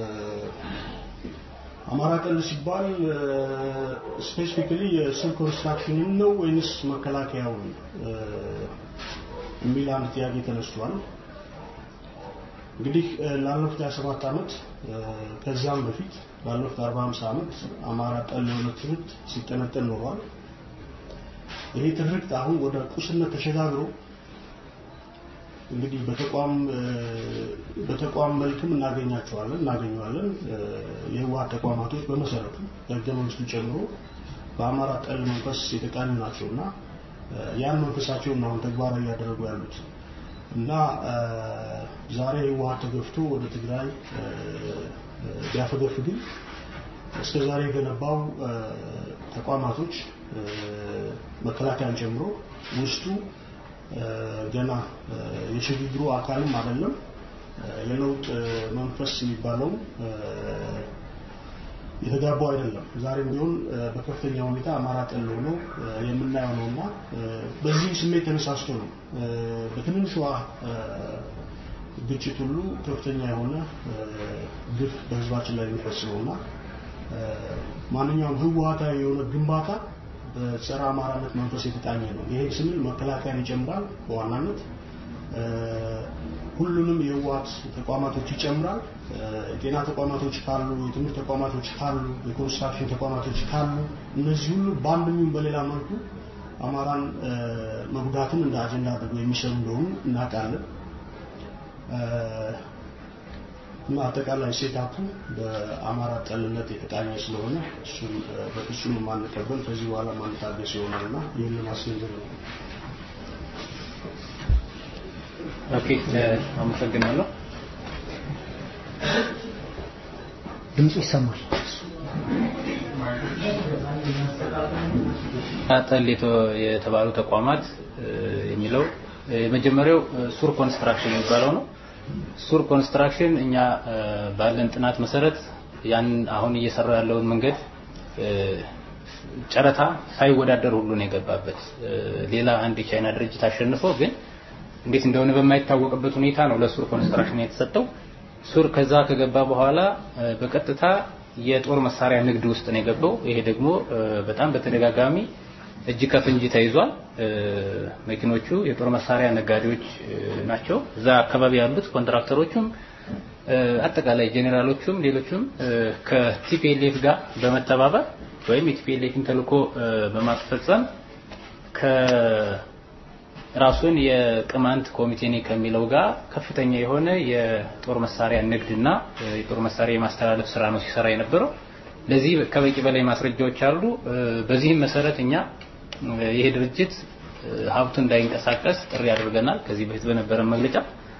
Speaker 9: አማራ ጠል ሲባል ስፔሲፊካሊ የስል ኮንስትራክሽንን ነው ወይንስ መከላከያውን የሚል አንድ ጥያቄ ተነስቷል። እንግዲህ ላለፉት 27 ዓመት ከዚያም በፊት ላለፉት 40 50 ዓመት አማራ ጠል የሆነ ትርክት ሲጠነጠን ኖሯል። ይሄ ትርክት አሁን ወደ ቁስነት ተሸጋግሮ እንግዲህ በተቋም በተቋም መልክም እናገኛቸዋለን እናገኘዋለን። የህወሓት ተቋማቶች በመሰረቱ ከህገ መንግስቱ ጨምሮ በአማራ ጠል መንፈስ የተቃኙ ናቸውና ያን መንፈሳቸውን አሁን ተግባራዊ እያደረጉ ያሉት እና ዛሬ ህወሓት ተገፍቶ ወደ ትግራይ ቢያፈገፍግም እስከ ዛሬ የገነባው ተቋማቶች መከላከያን ጨምሮ ውስጡ ገና የሽግግሩ አካልም አይደለም። የለውጥ መንፈስ የሚባለው የተጋባው አይደለም። ዛሬም ቢሆን በከፍተኛ ሁኔታ አማራ ጠል ሆኖ የምናየው ነውና በዚህም ስሜት ተነሳስቶ ነው በትንሿ ግጭት ሁሉ ከፍተኛ የሆነ ግፍ በህዝባችን ላይ የሚፈጽመውና ማንኛውም ህወሓታዊ የሆነ ግንባታ በጸረ አማራነት መንፈስ የተቃኘ ነው። ይሄ ስንል መከላከያን ይጨምራል። በዋናነት ሁሉንም የህወሓት ተቋማቶች ይጨምራል። የጤና ተቋማቶች ካሉ፣ የትምህርት ተቋማቶች ካሉ፣ የኮንስትራክሽን ተቋማቶች ካሉ እነዚህ ሁሉ በአንድም ይሁን በሌላ መልኩ አማራን መጉዳትን እንደ አጀንዳ አድርገው የሚሰሩ እንደሆኑ እናውቃለን። እና አጠቃላይ ሴታፑ በአማራ ጠልነት የተቃኘ ስለሆነ እሱን በፍጹም የማንቀበል ከዚህ በኋላ ማንታገስ ይሆናል እና ይህን ለማስገንዘብ ነው።
Speaker 6: ኦኬ፣ አመሰግናለሁ።
Speaker 4: ድምፁ ይሰማል።
Speaker 6: ጠል የተባሉ ተቋማት የሚለው የመጀመሪያው ሱር ኮንስትራክሽን የሚባለው ነው። ሱር ኮንስትራክሽን እኛ ባለን ጥናት መሰረት ያን አሁን እየሰራው ያለውን መንገድ ጨረታ ሳይወዳደር ሁሉ ነው የገባበት። ሌላ አንድ የቻይና ድርጅት አሸንፎ ግን እንዴት እንደሆነ በማይታወቅበት ሁኔታ ነው ለሱር ኮንስትራክሽን የተሰጠው። ሱር ከዛ ከገባ በኋላ በቀጥታ የጦር መሳሪያ ንግድ ውስጥ ነው የገባው። ይሄ ደግሞ በጣም በተደጋጋሚ እጅ ከፍንጅ ተይዟል። መኪኖቹ የጦር መሳሪያ ነጋዴዎች ናቸው። እዛ አካባቢ ያሉት ኮንትራክተሮቹም አጠቃላይ ጄኔራሎቹም ሌሎቹም ከቲፒኤልኤፍ ጋር በመተባበር ወይም የቲፒኤልኤፍን ተልዕኮ በማስፈጸም ከራሱን የቅማንት ኮሚቴ ነኝ ከሚለው ጋር ከፍተኛ የሆነ የጦር መሳሪያ ንግድና የጦር መሳሪያ የማስተላለፍ ስራ ነው ሲሰራ የነበረው። ለዚህ ከበቂ በላይ ማስረጃዎች አሉ። በዚህም መሰረት እኛ ይሄ ድርጅት ሀብቱ እንዳይንቀሳቀስ ጥሪ አድርገናል ከዚህ በፊት በነበረ መግለጫ።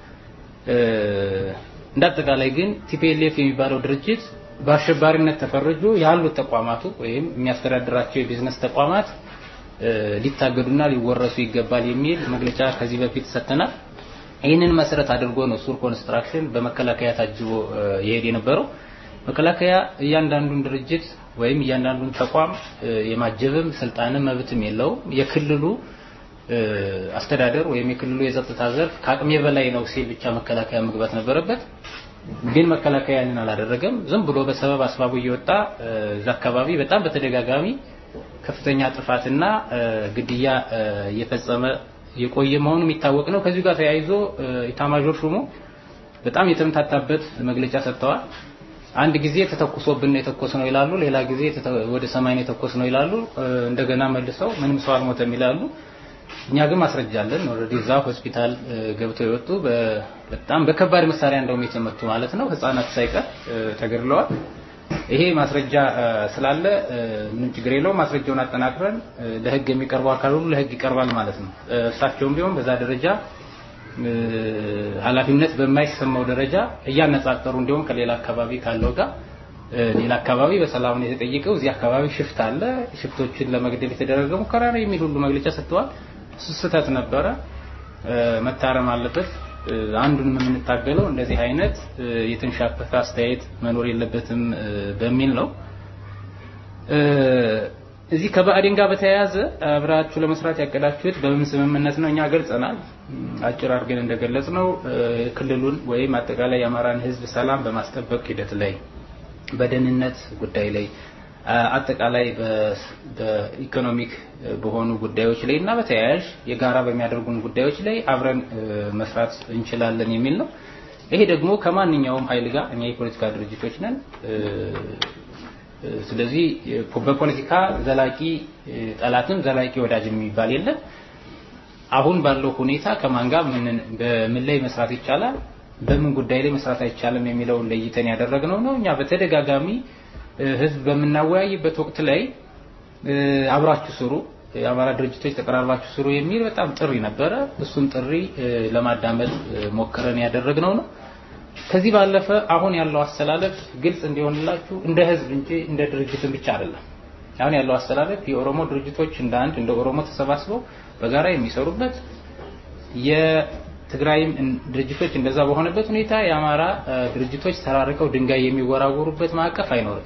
Speaker 6: እንዳጠቃላይ ግን ቲፒኤልኤፍ የሚባለው ድርጅት በአሸባሪነት ተፈርጆ ያሉት ተቋማቱ ወይም የሚያስተዳድራቸው የቢዝነስ ተቋማት ሊታገዱና ሊወረሱ ይገባል የሚል መግለጫ ከዚህ በፊት ሰጥተናል።
Speaker 10: ይህንን መሰረት አድርጎ ነው ሱር ኮንስትራክሽን በመከላከያ ታጅቦ የሄድ የነበረው። መከላከያ እያንዳንዱን ድርጅት ወይም እያንዳንዱን ተቋም የማጀብም ስልጣንም መብትም የለውም። የክልሉ አስተዳደር ወይም የክልሉ የጸጥታ ዘርፍ ከአቅሜ በላይ ነው ሲል ብቻ መከላከያ መግባት ነበረበት። ግን መከላከያ ያንን አላደረገም። ዝም ብሎ በሰበብ አስባቡ እየወጣ እዛ አካባቢ በጣም በተደጋጋሚ ከፍተኛ ጥፋትና ግድያ እየፈጸመ የቆየ መሆኑ የሚታወቅ ነው። ከዚሁ ጋር ተያይዞ ኢታማዦር ሹሙ በጣም የተምታታበት መግለጫ ሰጥተዋል። አንድ ጊዜ ተተኩሶብን የተኮስ ነው ይላሉ፣ ሌላ ጊዜ ወደ ሰማይ ነው የተኮስ ነው ይላሉ። እንደገና መልሰው ምንም ሰው አልሞተም ይላሉ። እኛ ግን ማስረጃ አለን። ኦልሬዲ እዛ ሆስፒታል ገብተው የወጡ በጣም በከባድ መሳሪያ እንደውም የተመቱ ማለት ነው ህፃናት ሳይቀር ተገድለዋል። ይሄ ማስረጃ ስላለ ምንም ችግር የለውም። ማስረጃውን አጠናክረን ለህግ የሚቀርበው አካል ሁሉ ለህግ ይቀርባል ማለት ነው። እሳቸውም ቢሆን በዛ ደረጃ ኃላፊነት በማይሰማው ደረጃ እያነጻጸሩ እንዲሁም ከሌላ አካባቢ ካለው ጋር ሌላ አካባቢ በሰላም ነው የተጠየቀው፣ እዚህ አካባቢ ሽፍት አለ፣ ሽፍቶችን ለመግደል የተደረገ ሙከራ ነው የሚል ሁሉ መግለጫ ሰጥተዋል። ስህተት ነበረ፣ መታረም አለበት። አንዱንም የምንታገለው እንደዚህ አይነት የተንሻፈፈ አስተያየት መኖር የለበትም በሚል ነው። እዚህ ከባዕዴን ጋር በተያያዘ አብራችሁ ለመስራት ያቀዳችሁት በምን ስምምነት ነው? እኛ ገልጸናል። አጭር አድርገን እንደገለጽ ነው ክልሉን ወይም አጠቃላይ የአማራን ሕዝብ ሰላም በማስጠበቅ ሂደት ላይ፣ በደህንነት ጉዳይ ላይ፣ አጠቃላይ በኢኮኖሚክ በሆኑ ጉዳዮች ላይ እና በተያያዥ የጋራ በሚያደርጉን ጉዳዮች ላይ አብረን መስራት እንችላለን የሚል ነው። ይሄ ደግሞ ከማንኛውም ኃይል ጋር እኛ የፖለቲካ ድርጅቶች ነን ስለዚህ በፖለቲካ ዘላቂ ጠላትም ዘላቂ ወዳጅ የሚባል የለም። አሁን ባለው ሁኔታ ከማን ጋር በምን ላይ መስራት ይቻላል፣ በምን ጉዳይ ላይ መስራት አይቻልም የሚለውን ለይተን ያደረግነው ነው። እኛ በተደጋጋሚ ህዝብ በምናወያይበት ወቅት ላይ አብራችሁ ስሩ፣ የአማራ ድርጅቶች ተቀራርባችሁ ስሩ የሚል በጣም ጥሪ ነበረ። እሱን ጥሪ ለማዳመጥ ሞክረን ያደረግነው ነው። ከዚህ ባለፈ አሁን ያለው አስተላለፍ ግልጽ እንዲሆንላችሁ እንደ ህዝብ እንጂ እንደ ድርጅትን ብቻ አይደለም። አሁን ያለው አስተላለፍ የኦሮሞ ድርጅቶች እንደ አንድ እንደ ኦሮሞ ተሰባስበው በጋራ የሚሰሩበት የትግራይም ድርጅቶች እንደዛ በሆነበት ሁኔታ የአማራ ድርጅቶች ተራርቀው ድንጋይ የሚወራወሩበት ማዕቀፍ አይኖርም።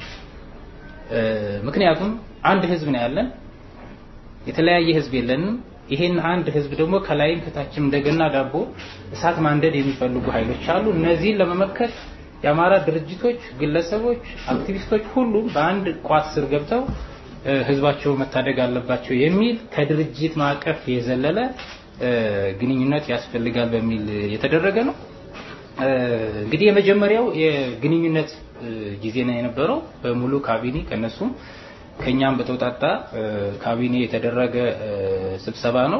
Speaker 10: ምክንያቱም አንድ ህዝብ ነው ያለን፣ የተለያየ ህዝብ የለንም። ይሄን አንድ ህዝብ ደግሞ ከላይም ከታችም እንደገና ዳቦ እሳት ማንደድ የሚፈልጉ ኃይሎች አሉ። እነዚህን ለመመከት የአማራ ድርጅቶች፣ ግለሰቦች፣ አክቲቪስቶች ሁሉም በአንድ ቋት ስር ገብተው ህዝባቸው መታደግ አለባቸው የሚል ከድርጅት ማዕቀፍ የዘለለ ግንኙነት ያስፈልጋል በሚል የተደረገ ነው። እንግዲህ የመጀመሪያው የግንኙነት ጊዜ ነው የነበረው በሙሉ ካቢኔ ከነሱም ከኛም በተውጣጣ ካቢኔ የተደረገ ስብሰባ ነው።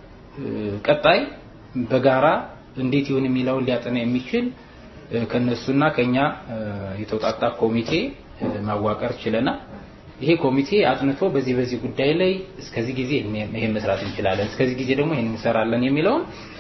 Speaker 10: ቀጣይ በጋራ እንዴት ይሁን የሚለውን ሊያጠና የሚችል ከነሱና ከኛ የተውጣጣ ኮሚቴ ማዋቀር ችለናል። ይሄ ኮሚቴ አጥንቶ በዚህ በዚህ ጉዳይ ላይ እስከዚህ ጊዜ ይሄን መስራት እንችላለን፣ እስከዚህ ጊዜ ደግሞ ይሄን እንሰራለን የሚለውን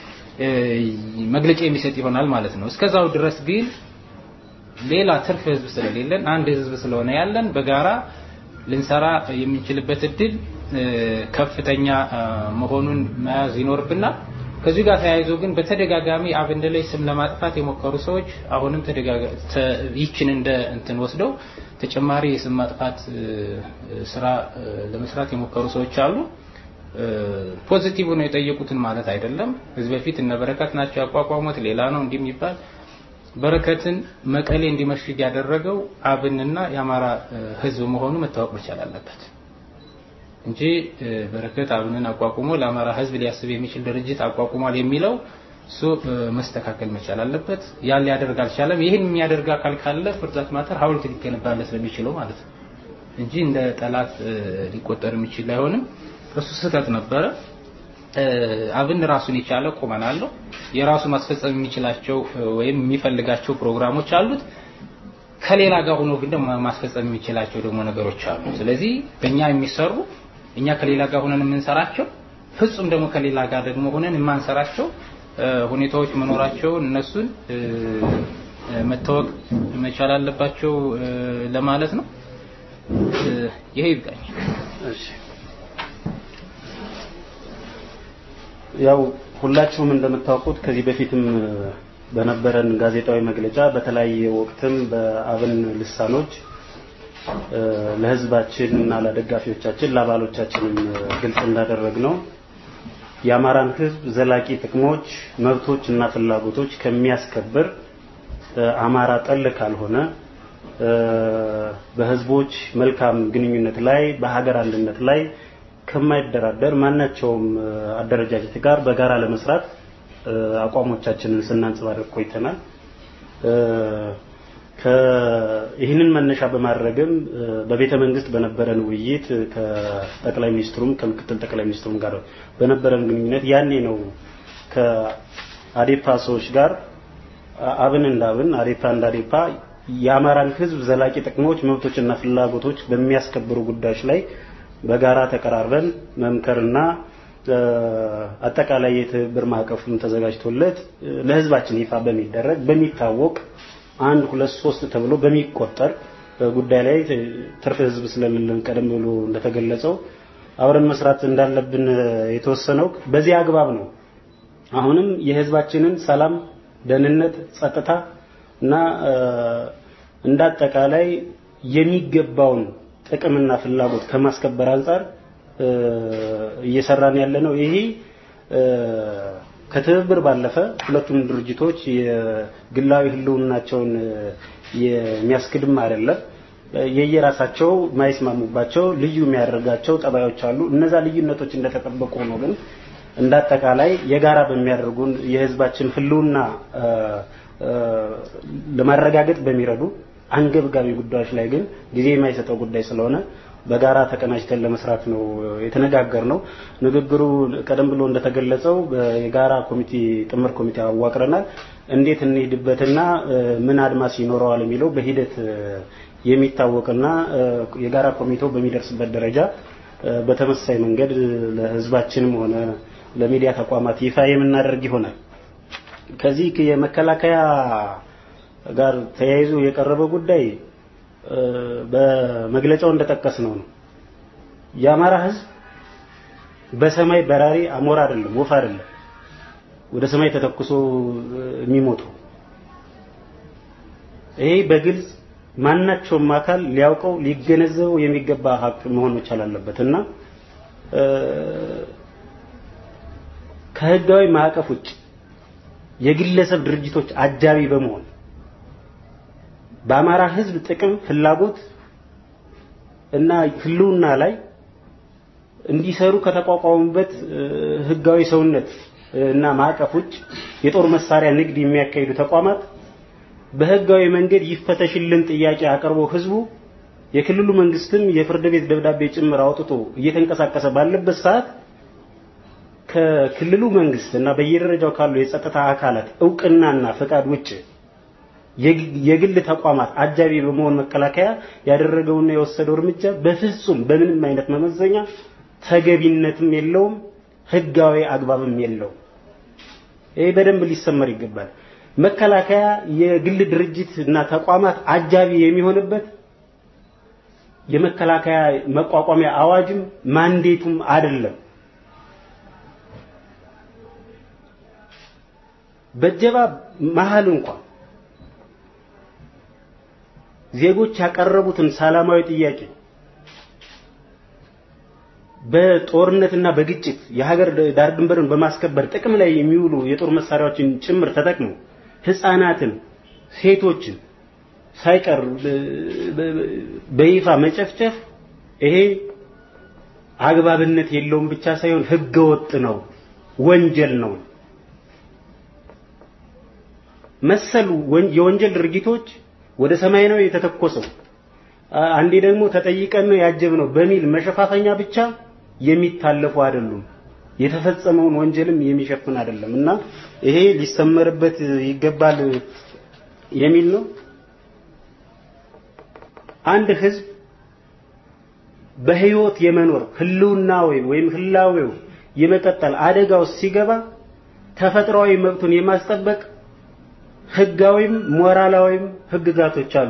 Speaker 10: መግለጫ የሚሰጥ ይሆናል ማለት ነው። እስከዛው ድረስ ግን ሌላ ትርፍ ህዝብ ስለሌለን አንድ ህዝብ ስለሆነ ያለን በጋራ ልንሰራ የምንችልበት እድል ከፍተኛ መሆኑን መያዝ ይኖርብናል። ከዚህ ጋር ተያይዞ ግን በተደጋጋሚ አብን ላይ ስም ለማጥፋት የሞከሩ ሰዎች አሁንም ይችን እንደ እንትን ወስደው ተጨማሪ የስም ማጥፋት ስራ ለመስራት የሞከሩ ሰዎች አሉ። ፖዚቲቭ ነው የጠየቁትን ማለት አይደለም። ከዚህ በፊት እነ በረከት ናቸው ያቋቋሙት ሌላ ነው እንዲህ የሚባል በረከትን መቀሌ እንዲመሽግ ያደረገው አብንና የአማራ ህዝብ መሆኑ መታወቅ መቻል አለበት እንጂ በረከት አብንን አቋቁሞ ለአማራ ህዝብ ሊያስብ የሚችል ድርጅት አቋቁሟል የሚለው እሱ መስተካከል መቻል አለበት። ያን ሊያደርግ አልቻለም። ይህን የሚያደርግ አካል ካለ ፍርዛት ማተር ሀውልት ሊገነባለት ስለሚችለው ማለት ነው እንጂ እንደ ጠላት ሊቆጠር የሚችል አይሆንም። እሱ ስህተት ነበረ። አብን ራሱን የቻለ ቁመና አለው። የራሱ ማስፈጸም የሚችላቸው ወይም የሚፈልጋቸው ፕሮግራሞች አሉት። ከሌላ ጋር ሆኖ ግን ደግሞ ማስፈጸም የሚችላቸው ደግሞ ነገሮች አሉ። ስለዚህ በእኛ የሚሰሩ እኛ ከሌላ ጋር ሆነን የምንሰራቸው ፍጹም ደግሞ ከሌላ ጋር ደግሞ ሆነን የማንሰራቸው ሁኔታዎች መኖራቸውን እነሱን መታወቅ መቻል አለባቸው ለማለት ነው። ይሄ ይብቃኝ።
Speaker 11: ያው
Speaker 5: ሁላችሁም እንደምታውቁት ከዚህ በፊትም በነበረን ጋዜጣዊ መግለጫ በተለያየ ወቅትም በአብን ልሳኖች ለህዝባችን እና ለደጋፊዎቻችን ለአባሎቻችንም ግልጽ እንዳደረግ ነው የአማራን ህዝብ ዘላቂ ጥቅሞች፣ መብቶች እና ፍላጎቶች ከሚያስከብር አማራ ጠል ካልሆነ በህዝቦች መልካም ግንኙነት ላይ በሀገር አንድነት ላይ ከማይደራደር ማናቸውም አደረጃጀት ጋር በጋራ ለመስራት አቋሞቻችንን ስናንጸባርቅ ቆይተናል። ይህንን መነሻ በማድረግም በቤተ መንግስት በነበረን ውይይት ከጠቅላይ ሚኒስትሩም ከምክትል ጠቅላይ ሚኒስትሩም ጋር በነበረን ግንኙነት ያኔ ነው ከአዴፓ ሰዎች ጋር አብን እንዳብን አዴፓ እንዳዴፓ የአማራን ህዝብ ዘላቂ ጥቅሞች፣ መብቶችና ፍላጎቶች በሚያስከብሩ ጉዳዮች ላይ በጋራ ተቀራርበን መምከርና አጠቃላይ የትብብር ማዕቀፉም ተዘጋጅቶለት ለህዝባችን ይፋ በሚደረግ በሚታወቅ አንድ ሁለት ሶስት ተብሎ በሚቆጠር ጉዳይ ላይ ትርፍ ህዝብ ስለሌለን ቀደም ብሎ እንደተገለጸው አብረን መስራት እንዳለብን የተወሰነው በዚህ አግባብ ነው። አሁንም የህዝባችንን ሰላም፣ ደህንነት፣ ጸጥታ እና እንዳጠቃላይ የሚገባውን ጥቅምና ፍላጎት ከማስከበር አንጻር እየሰራን ያለ ነው። ይሄ ከትብብር ባለፈ ሁለቱም ድርጅቶች የግላዊ ህልውናቸውን የሚያስክድም አይደለም። የየራሳቸው ማይስማሙባቸው ልዩ የሚያደርጋቸው ጠባዮች አሉ። እነዛ ልዩነቶች እንደተጠበቁ ነው ግን እንዳጠቃላይ የጋራ በሚያደርጉን የህዝባችን ህልውና ለማረጋገጥ በሚረዱ አንገብጋቢ ጉዳዮች ላይ ግን ጊዜ የማይሰጠው ጉዳይ ስለሆነ በጋራ ተቀናጅተን ለመስራት ነው የተነጋገር ነው። ንግግሩ ቀደም ብሎ እንደተገለጸው የጋራ ኮሚቴ ጥምር ኮሚቴ አዋቅረናል። እንዴት እንሄድበትና ምን አድማስ ይኖረዋል የሚለው በሂደት የሚታወቅና የጋራ ኮሚቴው በሚደርስበት ደረጃ በተመሳሳይ መንገድ ለህዝባችንም ሆነ ለሚዲያ ተቋማት ይፋ የምናደርግ ይሆናል። ከዚህ የመከላከያ ጋር ተያይዞ የቀረበ ጉዳይ በመግለጫው እንደጠቀስ ነው ነው የአማራ ህዝብ በሰማይ በራሪ አሞራ አይደለም፣ ወፍ አይደለም ወደ ሰማይ ተተኩሶ የሚሞተው። ይሄ በግልጽ ማናቸውም አካል ሊያውቀው ሊገነዘበው የሚገባ ሀቅ መሆን መቻል አለበት እና ከህጋዊ ማዕቀፍ ውጭ የግለሰብ ድርጅቶች አጃቢ በመሆን በአማራ ህዝብ ጥቅም፣ ፍላጎት እና ህልውና ላይ እንዲሰሩ ከተቋቋሙበት ህጋዊ ሰውነት እና ማዕቀፍ ውጭ የጦር መሳሪያ ንግድ የሚያካሂዱ ተቋማት በህጋዊ መንገድ ይፈተሽልን ጥያቄ አቅርቦ ህዝቡ የክልሉ መንግስትም የፍርድ ቤት ደብዳቤ ጭምር አውጥቶ እየተንቀሳቀሰ ባለበት ሰዓት ከክልሉ መንግስት እና በየደረጃው ካሉ የጸጥታ አካላት እውቅናና ፈቃድ ውጭ የግል ተቋማት አጃቢ በመሆን መከላከያ ያደረገውና የወሰደው እርምጃ በፍጹም በምንም አይነት መመዘኛ ተገቢነትም የለውም፣ ህጋዊ አግባብም የለውም። ይሄ በደንብ ሊሰመር ይገባል። መከላከያ የግል ድርጅት እና ተቋማት አጃቢ የሚሆንበት የመከላከያ መቋቋሚያ አዋጅም ማንዴቱም አይደለም። በጀባ መሀል እንኳን ዜጎች ያቀረቡትን ሰላማዊ ጥያቄ በጦርነትና በግጭት የሀገር ዳር ድንበርን በማስከበር ጥቅም ላይ የሚውሉ የጦር መሳሪያዎችን ጭምር ተጠቅሞ ህፃናትን፣ ሴቶችን ሳይቀር በይፋ መጨፍጨፍ ይሄ አግባብነት የለውም ብቻ ሳይሆን ህገወጥ ነው፣ ወንጀል ነው። መሰሉ የወንጀል ድርጊቶች ወደ ሰማይ ነው የተተኮሰው፣ አንዴ ደግሞ ተጠይቀን ነው ያጀብነው በሚል መሸፋፈኛ ብቻ የሚታለፉ አይደሉም። የተፈጸመውን ወንጀልም የሚሸፍን አይደለም እና ይሄ ሊሰመርበት ይገባል የሚል ነው። አንድ ህዝብ በህይወት የመኖር ህልውናዊ ወይም ህላዌው የመቀጠል አደጋ ውስጥ ሲገባ ተፈጥሯዊ መብቱን የማስጠበቅ ህጋዊም ሞራላዊም ህግጋቶች አሉ።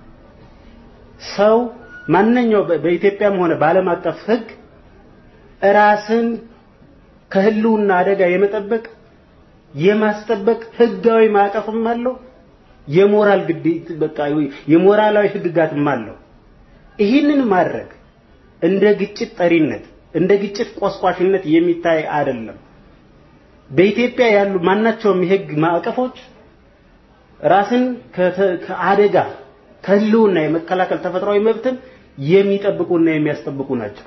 Speaker 5: ሰው ማንኛው በኢትዮጵያም ሆነ በዓለም አቀፍ ህግ ራስን ከህልውና አደጋ የመጠበቅ የማስጠበቅ ህጋዊ ማዕቀፍም አለው። የሞራል ግዴታ በቃ የሞራላዊ ህግጋትም አለው። ይህንን ማድረግ እንደ ግጭት ጠሪነት እንደ ግጭት ቆስቋሽነት የሚታይ አይደለም። በኢትዮጵያ ያሉ ማናቸውም የህግ ማዕቀፎች ራስን ከአደጋ ከህልውና የመከላከል ተፈጥሯዊ መብትን የሚጠብቁና የሚያስጠብቁ ናቸው።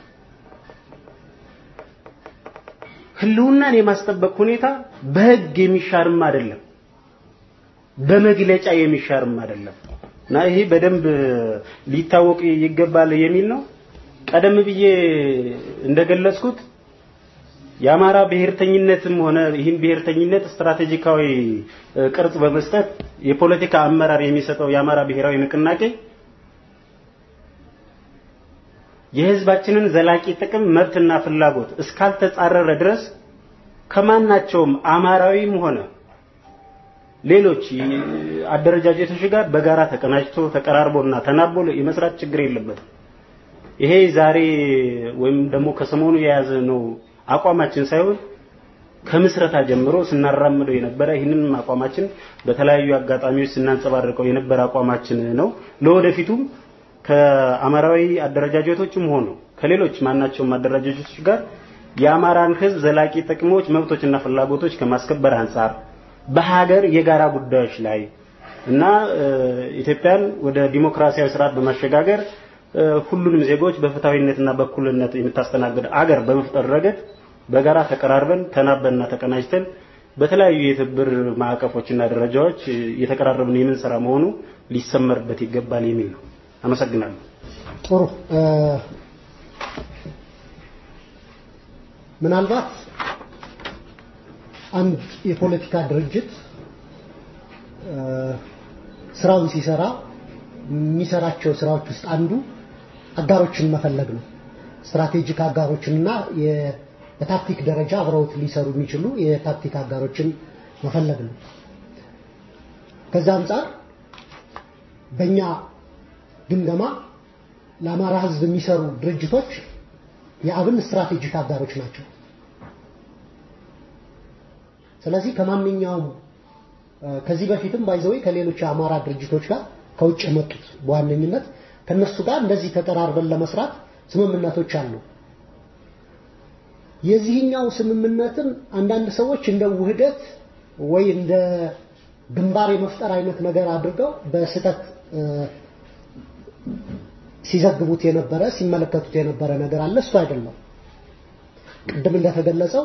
Speaker 5: ህልውናን የማስጠበቅ ሁኔታ በህግ የሚሻርም አይደለም፣ በመግለጫ የሚሻርም አይደለም እና ይሄ በደንብ ሊታወቅ ይገባል የሚል ነው። ቀደም ብዬ እንደገለጽኩት የአማራ ብሔርተኝነትም ሆነ ይህን ብሔርተኝነት ስትራቴጂካዊ ቅርጽ በመስጠት የፖለቲካ አመራር የሚሰጠው የአማራ ብሔራዊ ንቅናቄ የህዝባችንን ዘላቂ ጥቅም መብትና ፍላጎት እስካልተጻረረ ድረስ ከማናቸውም አማራዊም ሆነ ሌሎች አደረጃጀቶች ጋር በጋራ ተቀናጅቶ ተቀራርቦና ተናቦ የመስራት ችግር የለበትም። ይሄ ዛሬ ወይም ደግሞ ከሰሞኑ የያዘ ነው አቋማችን ሳይሆን ከምስረታ ጀምሮ ስናራምደው የነበረ ይህንን አቋማችን በተለያዩ አጋጣሚዎች ስናንጸባርቀው የነበረ አቋማችን ነው። ለወደፊቱም ከአማራዊ አደረጃጀቶችም ሆኑ ከሌሎች ማናቸውም አደረጃጀቶች ጋር የአማራን ህዝብ ዘላቂ ጥቅሞች፣ መብቶችና ፍላጎቶች ከማስከበር አንጻር በሀገር የጋራ ጉዳዮች ላይ እና ኢትዮጵያን ወደ ዲሞክራሲያዊ ስርዓት በማሸጋገር ሁሉንም ዜጎች በፍትሃዊነትና በእኩልነት የምታስተናግድ አገር በመፍጠር ረገድ በጋራ ተቀራርበን ተናበንና ተቀናጅተን በተለያዩ የትብብር ማዕቀፎችና ደረጃዎች እየተቀራረብን የምንሰራ መሆኑ ሊሰመርበት ይገባል የሚል ነው። አመሰግናለሁ።
Speaker 4: ጥሩ። ምናልባት አንድ የፖለቲካ ድርጅት ስራውን ሲሰራ የሚሰራቸው ስራዎች ውስጥ አንዱ አጋሮችን መፈለግ ነው። ስትራቴጂክ አጋሮችንና በታክቲክ ደረጃ አብረውት ሊሰሩ የሚችሉ የታክቲክ አጋሮችን መፈለግ ነው። ከዛ አንጻር በእኛ ግምገማ ለአማራ ህዝብ የሚሰሩ ድርጅቶች የአብን ስትራቴጂክ አጋሮች ናቸው። ስለዚህ ከማንኛውም ከዚህ በፊትም ባይዘወይ ከሌሎች የአማራ ድርጅቶች ጋር ከውጭ የመጡት በዋነኝነት ከነሱ ጋር እንደዚህ ተቀራርበን ለመስራት ስምምነቶች አሉ። የዚህኛው ስምምነትም አንዳንድ ሰዎች እንደ ውህደት ወይ እንደ ግንባር የመፍጠር አይነት ነገር አድርገው በስህተት ሲዘግቡት የነበረ ሲመለከቱት የነበረ ነገር አለ። እሱ አይደለም። ቅድም እንደተገለጸው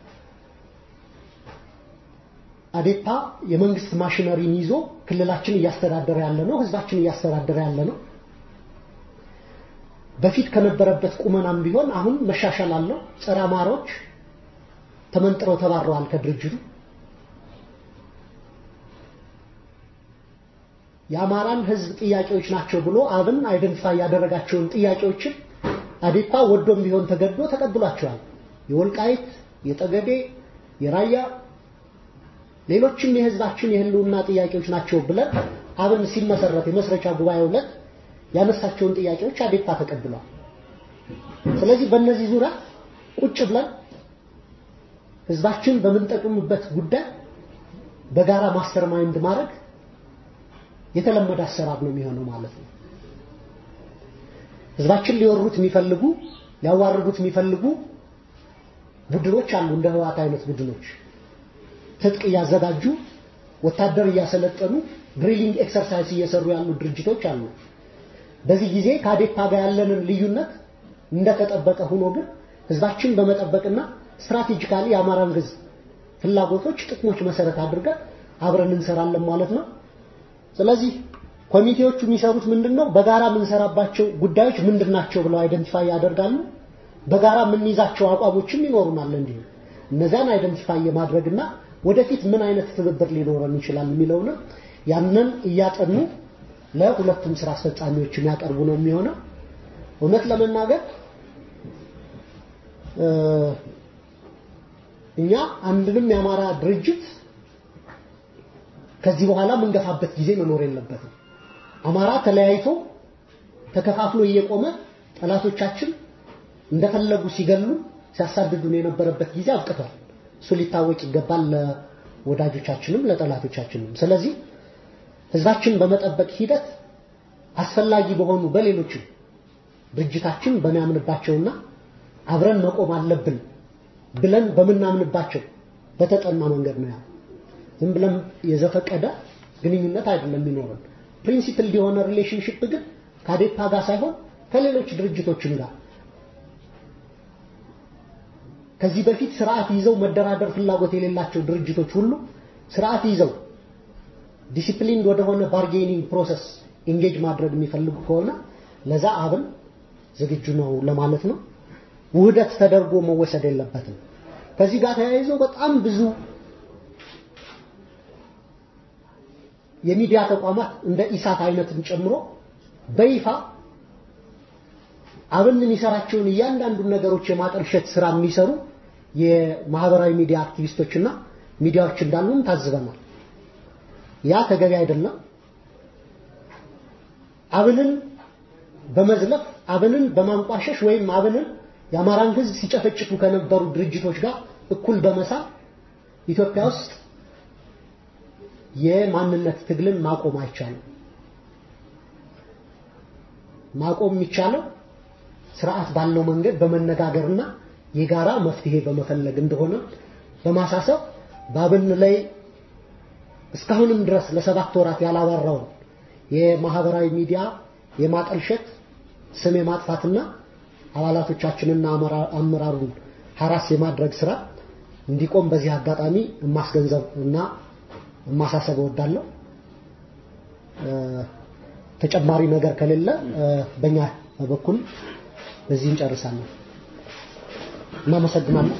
Speaker 4: አዴፓ የመንግስት ማሽነሪን ይዞ ክልላችን እያስተዳደረ ያለ ነው፣ ህዝባችን እያስተዳደረ ያለ ነው። በፊት ከነበረበት ቁመናም ቢሆን አሁን መሻሻል አለው። ጸረ አማሮች ተመንጥረው ተባረዋል ከድርጅቱ። የአማራን ህዝብ ጥያቄዎች ናቸው ብሎ አብን አይደንቲፋይ ያደረጋቸውን ጥያቄዎችን አዴፓ ወዶም ቢሆን ተገዶ ተቀብሏቸዋል። የወልቃይት፣ የጠገዴ፣ የራያ ሌሎችም የህዝባችን የህልውና ጥያቄዎች ናቸው ብለን አብን ሲመሰረት የመስረቻ ጉባኤው ዕለት ያነሳቸውን ጥያቄዎች አዴፓ ተቀብሏል። ስለዚህ በእነዚህ ዙሪያ ቁጭ ብለን ህዝባችን በምንጠቅምበት ጉዳይ በጋራ ማስተር ማይንድ ማድረግ የተለመደ አሰራር ነው የሚሆነው ማለት ነው። ህዝባችን ሊወሩት የሚፈልጉ ሊያዋርዱት የሚፈልጉ ቡድኖች አሉ፣ እንደ ህወሓት አይነት ቡድኖች ትጥቅ እያዘጋጁ ወታደር እያሰለጠኑ ድሪሊንግ ኤክሰርሳይዝ እየሰሩ ያሉ ድርጅቶች አሉ። በዚህ ጊዜ ከአዴፓ ጋር ያለንን ልዩነት እንደተጠበቀ ሆኖ ግን ህዝባችን በመጠበቅና ስትራቴጂካሊ የአማራን ህዝብ ፍላጎቶች፣ ጥቅሞች መሰረት አድርገን አብረን እንሰራለን ማለት ነው። ስለዚህ ኮሚቴዎቹ የሚሰሩት ምንድነው? በጋራ የምንሰራባቸው ጉዳዮች ምንድናቸው ብለው አይደንቲፋይ ያደርጋሉ። በጋራ የምንይዛቸው አቋሞችም ይኖሩናል። እንዲሁ እነዚያን አይደንቲፋይ የማድረግና ወደፊት ምን አይነት ትብብር ሊኖረን ይችላል የሚለውንም ያንን እያጠኑ ለሁለቱም ስራ አስፈጻሚዎች የሚያቀርቡ ነው የሚሆነው። እውነት ለመናገር እኛ አንድንም የአማራ ድርጅት ከዚህ በኋላ የምንገፋበት ጊዜ መኖር የለበትም። አማራ ተለያይቶ ተከፋፍሎ እየቆመ ጠላቶቻችን እንደፈለጉ ሲገሉ ሲያሳድዱን የነበረበት ጊዜ አብቅቷል። እሱ ሊታወቅ ይገባል ለወዳጆቻችንም ለጠላቶቻችንም። ስለዚህ ህዝባችን በመጠበቅ ሂደት አስፈላጊ በሆኑ በሌሎችም ድርጅታችን በሚያምንባቸውና አብረን መቆም አለብን ብለን በምናምንባቸው በተጠና መንገድ ነው ያለው። ዝም ብለን የዘፈቀደ ግንኙነት አይደለም የሚኖረን። ፕሪንሲፕል የሆነ ሪሌሽንሽፕ ግን ከአዴፓ ጋር ሳይሆን ከሌሎች ድርጅቶችም ጋር ከዚህ በፊት ስርዓት ይዘው መደራደር ፍላጎት የሌላቸው ድርጅቶች ሁሉ ስርዓት ይዘው ዲሲፕሊን ወደሆነ ባርጌኒንግ ፕሮሰስ ኢንጌጅ ማድረግ የሚፈልጉ ከሆነ ለዛ አብን ዝግጁ ነው ለማለት ነው። ውህደት ተደርጎ መወሰድ የለበትም። ከዚህ ጋር ተያይዞ በጣም ብዙ የሚዲያ ተቋማት እንደ ኢሳት አይነትን ጨምሮ በይፋ አብን የሚሰራቸውን እያንዳንዱን ነገሮች የማጠልሸት ስራ የሚሰሩ የማህበራዊ ሚዲያ አክቲቪስቶችና ሚዲያዎች እንዳሉን ታዝበናል። ያ ተገቢ አይደለም። አብንን በመዝለፍ አብንን በማንቋሸሽ ወይም አብንን የአማራን ህዝብ ሲጨፈጭፉ ከነበሩ ድርጅቶች ጋር እኩል በመሳብ ኢትዮጵያ ውስጥ የማንነት ትግልን ማቆም አይቻልም። ማቆም የሚቻለው ስርዓት ባለው መንገድ በመነጋገርና የጋራ መፍትሄ በመፈለግ እንደሆነ በማሳሰብ ባብን ላይ እስካሁንም ድረስ ለሰባት ወራት ያላባራውን የማህበራዊ ሚዲያ የማጠልሸት ስም የማጥፋትና አባላቶቻችንና አመራሩን ሀራስ የማድረግ ስራ እንዲቆም በዚህ አጋጣሚ የማስገንዘብ እና ማሳሰብ እወዳለሁ። ተጨማሪ ነገር ከሌለ በእኛ በኩል በዚህ እንጨርሳለን። እናመሰግናለን።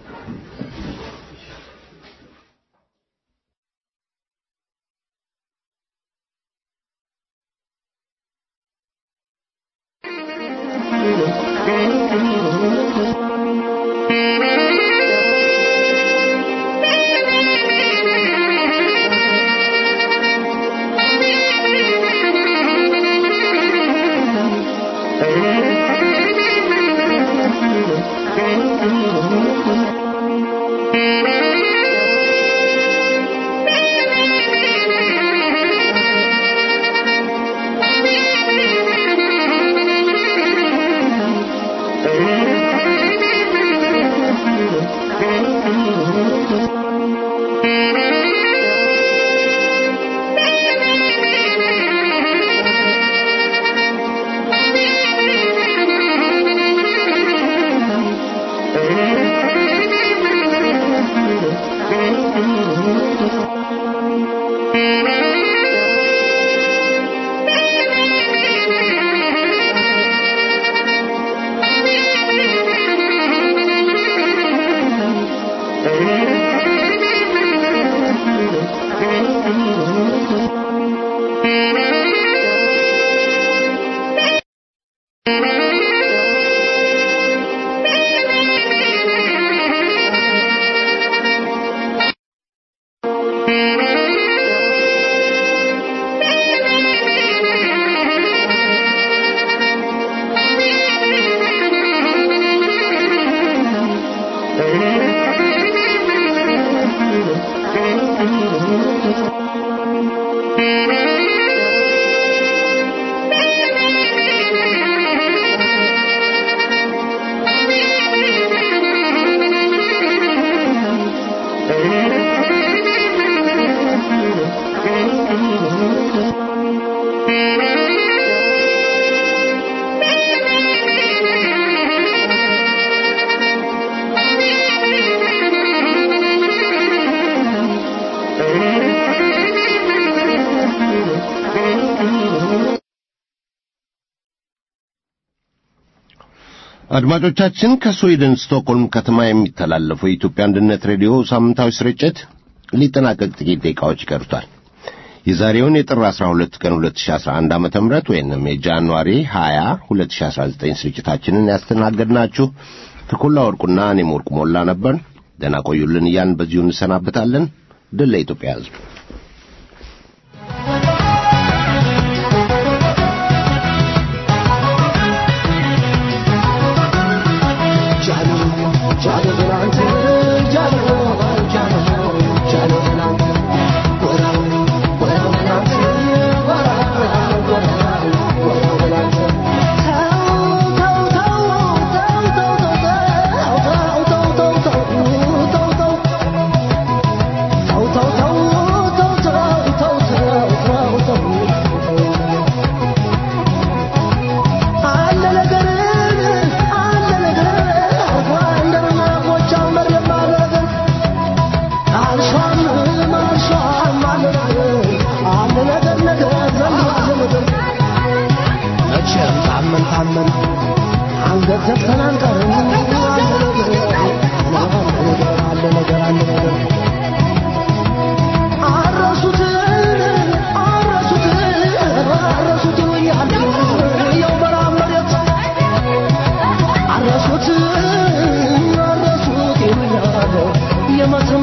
Speaker 2: አድማጮቻችን ከስዊድን ስቶክሆልም ከተማ የሚተላለፈው የኢትዮጵያ አንድነት ሬዲዮ ሳምንታዊ ስርጭት ሊጠናቀቅ ጥቂት ደቂቃዎች ይቀሩታል። የዛሬውን የጥር 12 ቀን 2011 ዓ.ም ወይንም የጃንዋሪ 20 2019 ስርጭታችንን ያስተናገድናችሁ ተኮላ ወርቁና እኔም ወርቁ ሞላ ነበር። ደህና ቆዩልን እያን በዚሁ እንሰናበታለን። ድል ለኢትዮጵያ ሕዝብ።
Speaker 11: Jalo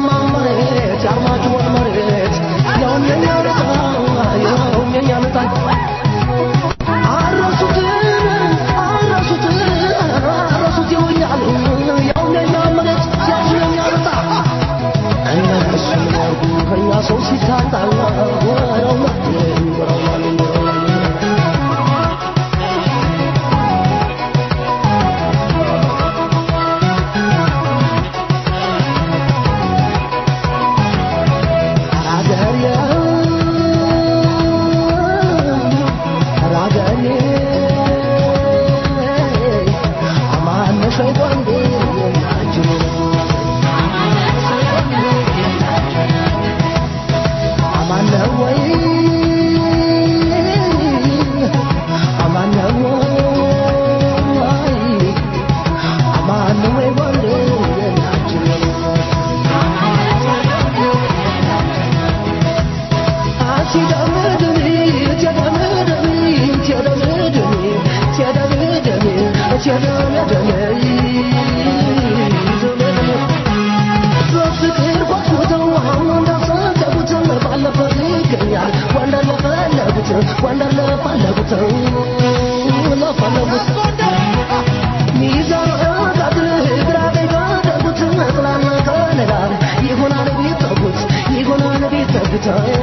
Speaker 11: ይሆናል ቤት ተጉት ይሆናል ቤት ተጉት